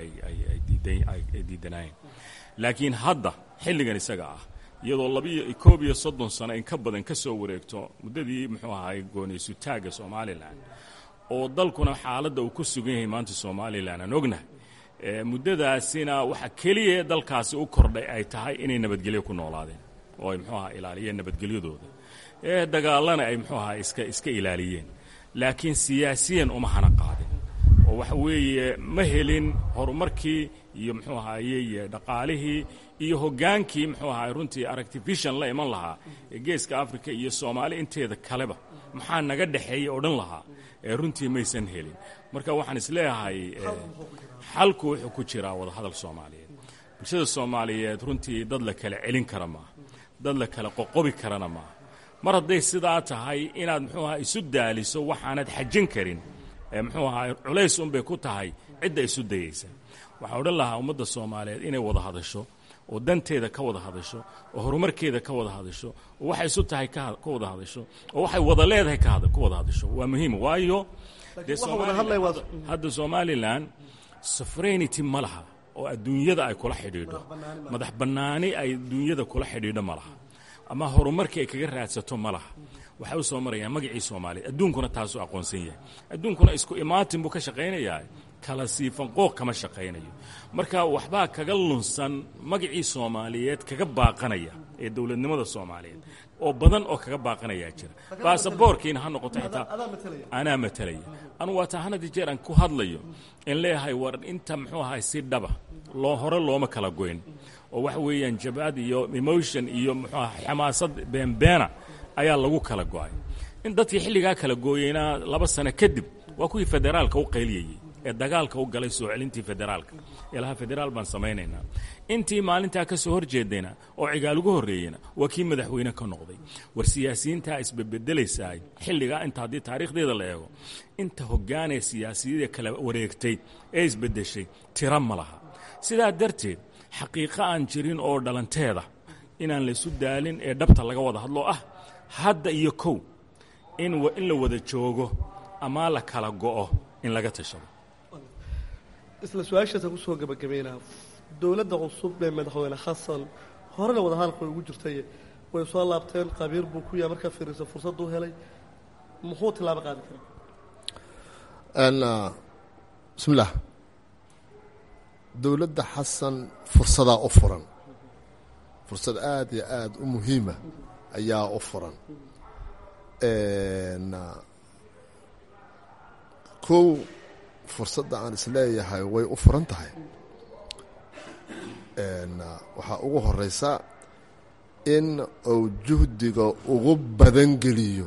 ay diidanaayeen laakiin hadda xilligan isaga ah iyadoo labiyo koob iyo soddon sano in ka badan ka soo wareegto muddadii muxuu ahay gooniysutaagga somalilan oo dalkuna xaaladda uu ku sugan yahay maanta somalilan aan ognahay muddadaasina waxa keliya dalkaasi u kordhay ay tahay inay nabadgelyo ku noolaadeen oo ay muxuu aha ilaaliyeen nabadgelyadooda ee dagaalana ay muxuu aha iska iska ilaaliyeen laakiin siyaasiyan uma hana qaadin oo waxa weeye ma helin horumarkii iyo muxuu ahaye dhaqaalihii iyo hoggaankii muxuu ahay runtii artifician la iman lahaa ee geeska africa iyo soomaali inteeda kaleba maxaa naga dhexeeya odhan lahaa ee runtii maysan helin marka waxaan isleeyahay xalku wuxuu ku jiraa wadahadal soomaaliyeed bulshada soomaaliyeed runtii dad la kala celin kara maaha dad la kala qoqobi karana maaha mar hadday sidaa tahay inaad muxuu ahaa isu daaliso waxaanad xajin karin ee muxuu ahaa culays unbay ku tahay cidda isu dayaysa waxaa odhan lahaa ummadda soomaaliyeed inay wada hadasho oo danteeda ka wada hadasho oo horumarkeeda ka wada hadasho oo waxay isu tahay ka wada hadasho oo waxay wada leedahay ka wada hadasho waa muhiim waayo hadda somalilan sufrainity ma laha oo adduunyada ay kula xidhiidho madax bannaani ay adduunyada kula xidhiidho ma laha ama horumarkii ay kaga raadsato ma laha waxay u soo marayaan magacii soomaaliya adduunkuna taasuu aqoonsan yahay adduunkuna isku imaatin buu ka shaqaynayaa kala siifan qooq kama shaqaynayo marka waxbaa kaga lunsan magacii soomaaliyeed kaga baaqanaya ee dowladnimada soomaaliyeed oo badan oo kaga baaqanayaa jira baasaboorkiina ha noqoto xitaa anaa matalaya anu waa taa hanadi jeer aan ku hadlayo in leeyahay war inta muxuu ahay si dhaba loo hore looma kala goyn oo waxa weeyaan jabad iyo emotion iyo muxuu aha xamaasad beenbeena ayaa lagu kala go'ay in dadkii xilligaa kala gooyeyna laba sano kadib waa kuwii federaalka u qayliyayey ee dagaalka u galay soo celintii federaalka ilaha federaal baan samaynaynaa intii maalintaa ka soo horjeedayna oo cigaal ugu horreeyeyna waa kii madaxweyne ka noqday war siyaasiyiintaa isbebedelaysaay xilligaa inta haddii taariikhdeeda la eego inta hoggaanee siyaasiyadii kala wareegtay ee isbeddeshay tira ma laha sidaa darteed xaqiiqo aan jirin oo dhalanteeda inaan laysu daalin ee dhabta laga wada hadlo ah hadda iyo kow in in la wada joogo ama la kala go'o in laga tashado isla su-aashaasa kusoo gabagabaynaa dowladda cusub ee madaxweyne xasan horena wadahadalka way ugu jirtay way soo laabteen qabiir buu ku yahay markaa fiirisa fursaddu helay muxuu tilaabo qaadi karaa bismillaah dowladda xasan fursadaa u furan fursad aada iyo aada u muhiima ayaa u furan kow fursadda aan isleeyahay way u furan tahay waxaa ugu horeysa in uu juhdiga ugu badan geliyo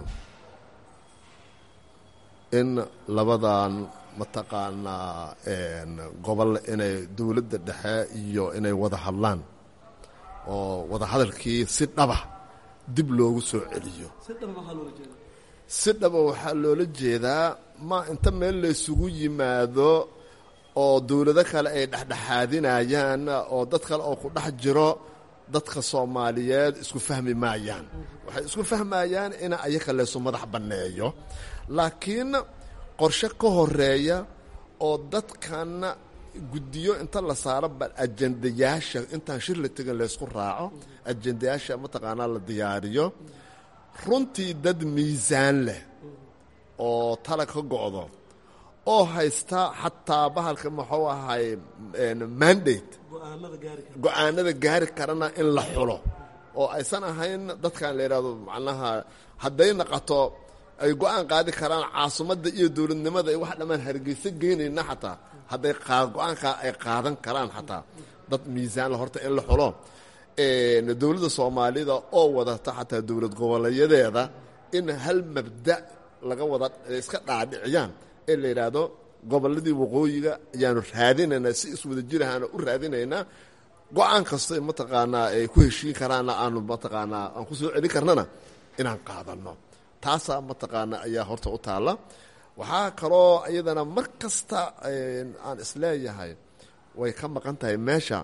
in labadan mataqaanaa gobol inay dowladda dhexe iyo inay wada hadlaan oo wada hadalkii si dhaba dib loogu soo celiyo si dhaba waxaa loola jeedaa ma inta meel laysugu yimaado oo dowlado kale ay dhexdhexaadinayaan oo dad kale oo ku dhex jiro dadka soomaaliyeed isku fahmi maayaan waxay isku fahmayaan in ayaka laysu madax banneeyo laakiin qorshe ka horeeya oo dadkan guddiyo inta la saaro bal ajendayaasha intaan shir la tegin laysku raaco ajendayaasha mataqaanaa la diyaariyo runtii dad miisaan leh oo tala ka go'do oo haysta xataa bahalka muxuu ahay mandate go-aanada gaari karana in la xulo oo aysan ahayn dadkan la yidhahdo macnaha hadday naqato ay go-aan qaadi karaan caasimadda iyo dowladnimada ay wax dhammaan hargeysa geynayna xataa hadday go-aankaa ay qaadan karaan xataa dad miisaanla horta in la xulo dowladda soomaalida oo wadata xataa dowlad goboleeyadeeda in hal mabda laga wada iska dhaadhiciyaan ee la yidhaahdo gobolladii waqooyiga ayaanu raadinaynaa si iswada jirahaana u raadinaynaa go-aan kasta mataqaanaa ay ku heshiin karaanna aanu mataqaanaa aan ku soo celin karnana inaan qaadanno taasaa mataqaana ayaa horta u taalla waxaa kaloo iyadana mar kasta aan isleeyahay way ka maqan tahay meesha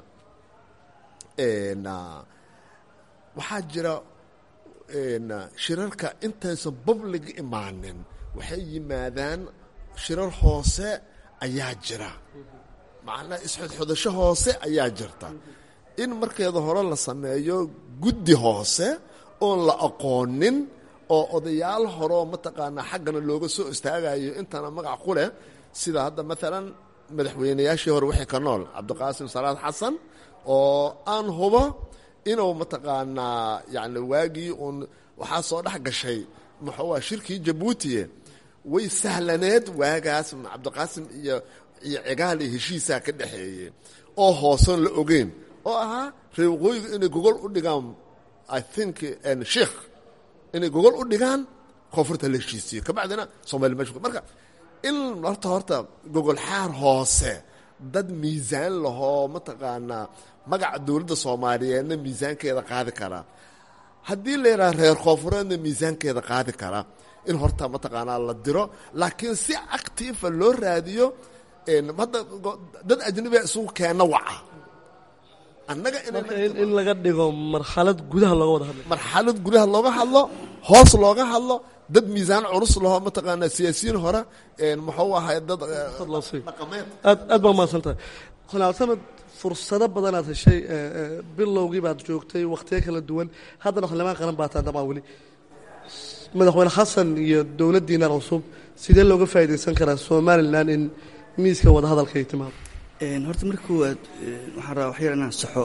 waxaa jira shirarka intaysan public imaanin waxay yimaadaan shirar hoose ayaa jira macnaa isxodxodasho hoose ayaa jirta in markeeda hore la sameeyo guddi hoose oon la aqoonin oo odayaal horeo mataqaanaa xaggana looga soo istaagayo intana magac ku leh sida hadda maalan madaxweynayaashii hore wixii ka nool cabdiqaasim salaad xasan oo aan hubo inuu mataqaanaa yani waagii uun waxaa soo dhex gashay muxuua shirkii jabuutiye way sahlaneed waagaas cabdiqaasim iyo iyo cigaal iyo heshiisaa ka dhexeeye oo hoosan la ogeyn oo ahaa reer waqooyiga inay gogol u dhigaan i think sheikh inay gogol u dhigaan koonfurta la heshiisiyo kabacdina soomali mesh marka in horta horta gogol xaar hoose dad miisaan lahoo mataqaanaa magaca dowladda soomaaliyeedna miisaankeeda qaadi karaa haddii la yidhaha reer koonfureedna miisaankeeda qaadi kara in horta mataqaanaa la diro laakiin si actiifa loo raadiyo hadda dad ajnabiga isugu keenna waca annaga in laga dhigo marxalad gudaha looga wada hadlo marxalad gudaha looga hadlo hoos looga hadlo dad miisaan culus laho mataqaanaa siyaasiyiin hore muxuu ahay dad dhaqameed aad aad baa mahadsan tahay xanaal samed fursado badanaad heshay bilowgii baad joogtay wakhtiyo kala duwan haddana xildhibaan qaran baa taa dabcan weli madaxweyne xasan iyo dowladdiina cusub sidee looga faa'iidaysan karaa somalilan in miiska wadahadalka ay timaado horta marka koowaad waxaan rabaa waxyar inaan saxo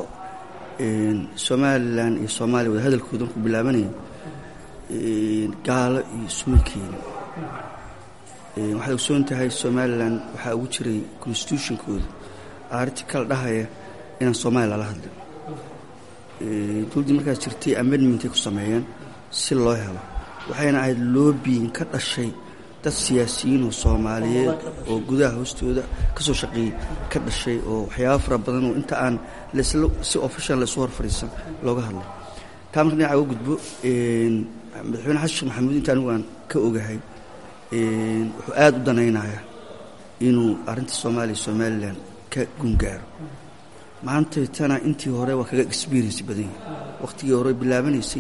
somalilan iyo soomaaliya wadahadalkooda markuu bilaabanaya gaalo iyo isuma keenin waxaad ogsoon tahay somalilan waxaa ugu jiray constitutionkooda artikal dhahaya inaan soomaaliya lala hadlin dowladdii markaas jirtay amendmentay ku sameeyeen si loo helo waxayna ahayd loobiyin ka dhashay dad siyaasiyiin oo soomaaliyeed oo gudaha hoostooda ka soo shaqeeyey ka dhashay oo waxyaaba fara badan oo inta aan lasla si official laysu hor fadhiisan looga hadlay taa marka dhinaca uga gudbo madaxweyne xasan sheekh maxamuud inta anigu aan ka ogahay wuxuu aada u danaynayaa inuu arrinta soomaaliya somalilan ka gungaaro maanta tana intii hore waa kaga experience badan yahay wakhtigii hore bilaabanaysay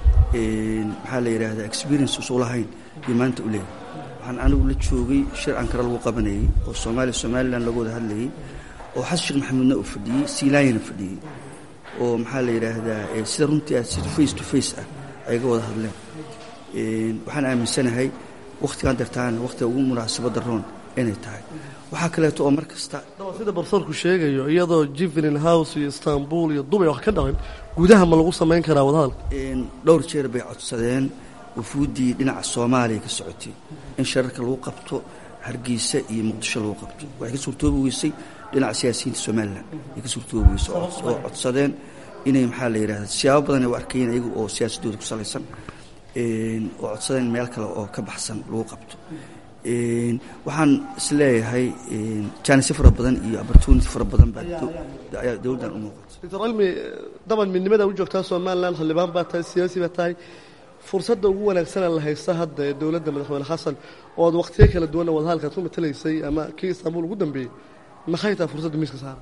maxaa la yidhaahdaa experience usu lahayn iyo maanta u leeyahay waxaan anigu la joogay shir ankara lagu qabanayay oo soomaaliya somalilan laga wada hadlayay oo xasan sheekh maxamuudna uu fadhiyey siilaanyana fadhiyey oo maxaa la yidhaahdaa sida runtii ah sida face to face ah ay ga wada hadleen waxaan aaminsanahay wakhtigaan dartaana wakhtiga ugu munaasabadda roon inay tahay waxaa kaleeto oo mar kasta sida barsoorku sheegayo iyadoo jivelin house iyo istanbul iyo dubay wax ka dhaqin gudaha ma lagu samayn karaa wadahadalka dhowr jeer bay codsadeen wufuuddii dhinaca soomaaliya ka socotay in shararka lagu qabto hargeysa iyo muqdisho lagu qabto waxay ka suurtoobi weysay dhinaca siyaasiyiinta somalilan ay ka suurtoobi weysay oo codsadeen inay maxaa la yidhahda siyaabo badan ay u arkayeen ayagu oo siyaasadooda ku salaysan oo codsadeen meel kale oo ka baxsan lagu qabto waxaan isleeyahay jaanisyo fara badan iyo opportunity fara badan baa ayaa dowladdan u muuqata doctor cilmi daban midnimada u joogtaa somalilan xildhibaan baa tahay siyaasi baa tahay fursadda ugu wanaagsana la haysta hadda ee dowladda madaxweyne xasan oo ad wakhtiyo kala duwanna wadahadalkaad ku matalaysay ama kii istanbul ugu dambeeyey maxay tahay fursadda miiska saara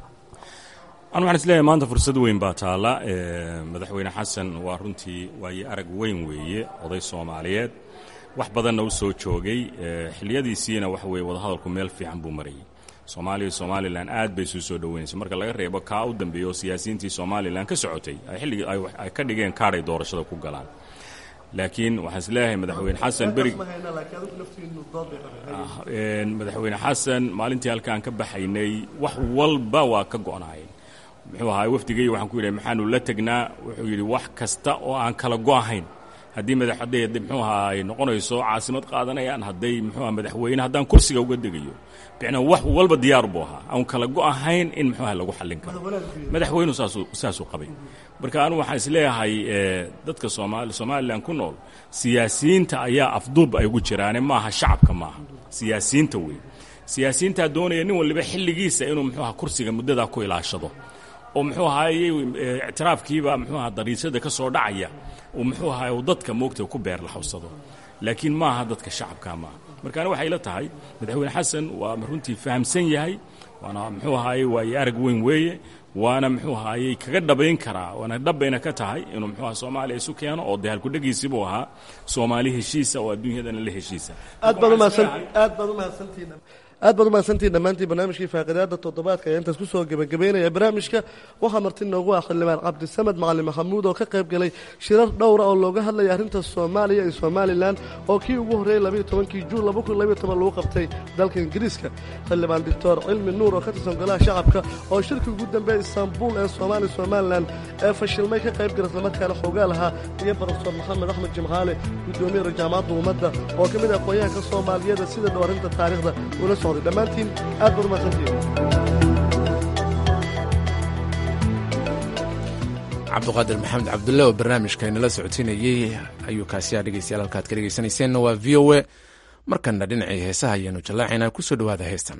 anu waxaan isleeyahay maanta fursad weyn baa taalla madaxweyne xasan waa runtii waaye arag weyn weeye oday soomaaliyeed wax badanna u soo joogay xiliyadiisiina waxa weye wadahadalku meel fiican buu marayay soomaaliya iyo somalilan aad bay isu soo dhoweynaysa marka laga reebo kaa u dambeeya oo siyaasiyiintii somalilan ka socotay ay xilligii ay ka dhigeen kaadhay doorashada ku galaan laakiin waxaan isleeyahay madaxweyne xasan berig madaxweyne xasan maalintii halkaan ka baxaynay wax walba waa ka go'naayeen muxuu ahaa wafdigay waxaan ku yidhi maxaanu la tegnaa wuxuu yidhi wax kasta oo aan kala go'ahayn haddii madaxday muxuu ahaa ay noqonayso caasimad qaadanayaan hadday muxuu aha madaxweyne haddaan kursiga uga degayo bicnaa wax walba diyaar buu ahaa aan kala go'ahayn in muxuu aha lagu xallin karo madaxweynu saasuu saasuu qabay marka anu waxaan isleeyahay dadka soomaali somalilan ku nool siyaasiyiinta ayaa afduub ay ugu jiraane maaha shacabka maaha siyaasiyiinta wey siyaasiyiintaa doonaya nin waliba xilligiisa inuu muxuu aha kursiga muddadaa ku ilaashado oo muxuu ahaayey ictiraafkiiba muxuu aha dariisada ka soo dhacaya uu muxuu ahaay uu dadka moogta ku beer laxawsado laakiin maaha dadka shacabka maaha markaana waxay la tahay madaxweyne xasan waa runtii fahamsan yahay waana muxuu ahaayey waaye arag weyn weeye waana muxuu ahaayey kaga dhabayn karaa waana dhabayna ka tahay inuu muxuu aha soomaaliya isu keeno oo dee halkudhegiisii buu ahaa soomaali heshiisa oo adduunyadana la heshiisa aad baad umahadsan aad baad umahadsantihiin aad baad umahadsantihiin dhammaantiin barnaamijkii faaqidaada toddobaadka ayaa intaas kusoo gebagabeynaya barnaamijka waxaa marti noogu ah xildhibaan cabdisamed macalin maxamuud oo ka qayb galay shirar dhowra oo looga hadlaya arrinta soomaaliya iyo somalilan oo kii ugu horreeyey labayo tobankii juun laba kun labayo toban lagu qabtay dalka ingiriiska xildhibaan doctor cilmi nuur oo ka tirsan golaha shacabka oo shirkii ugu dambeeya istaanbul ee soomaaliya somalilan ee fashilmay ka qayb gala islamarkaana xoogaa lahaa iyo barofesor maxamed axmed jimcaale guddoomiye jaamacadda ummadda oo ka mid ah aqoonyahanka soomaaliyeeda sida dhow arrinta taariikhda ula socday dhammaantiin aad baad umahadsantihiin cabduqaadir maxamed cabdulle oo barnaamijka inala socotinayey ayuu kaasiyaa dhegeystayaal halkaad ka dhegeysanayseena waa v o e markanna dhinacii heesaha ayaanu jallaacaynaa ku soo dhowaada heestan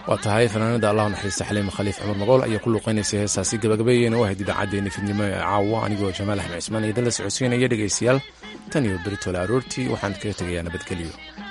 waa tahay fanaanada allah naxariista xaliima khaliif cumar magool ayaa ku luuqeynaysay heestaasi gabagabeeyeyna u ahayd idaacaddeenni fidnimo ee caawa anigoo jamaal axmed cismaan iyo dan la socodsiinaya dhegaystayaal tan iyo beritoole aroortii waxaan kaga tegayaa nabadgelyo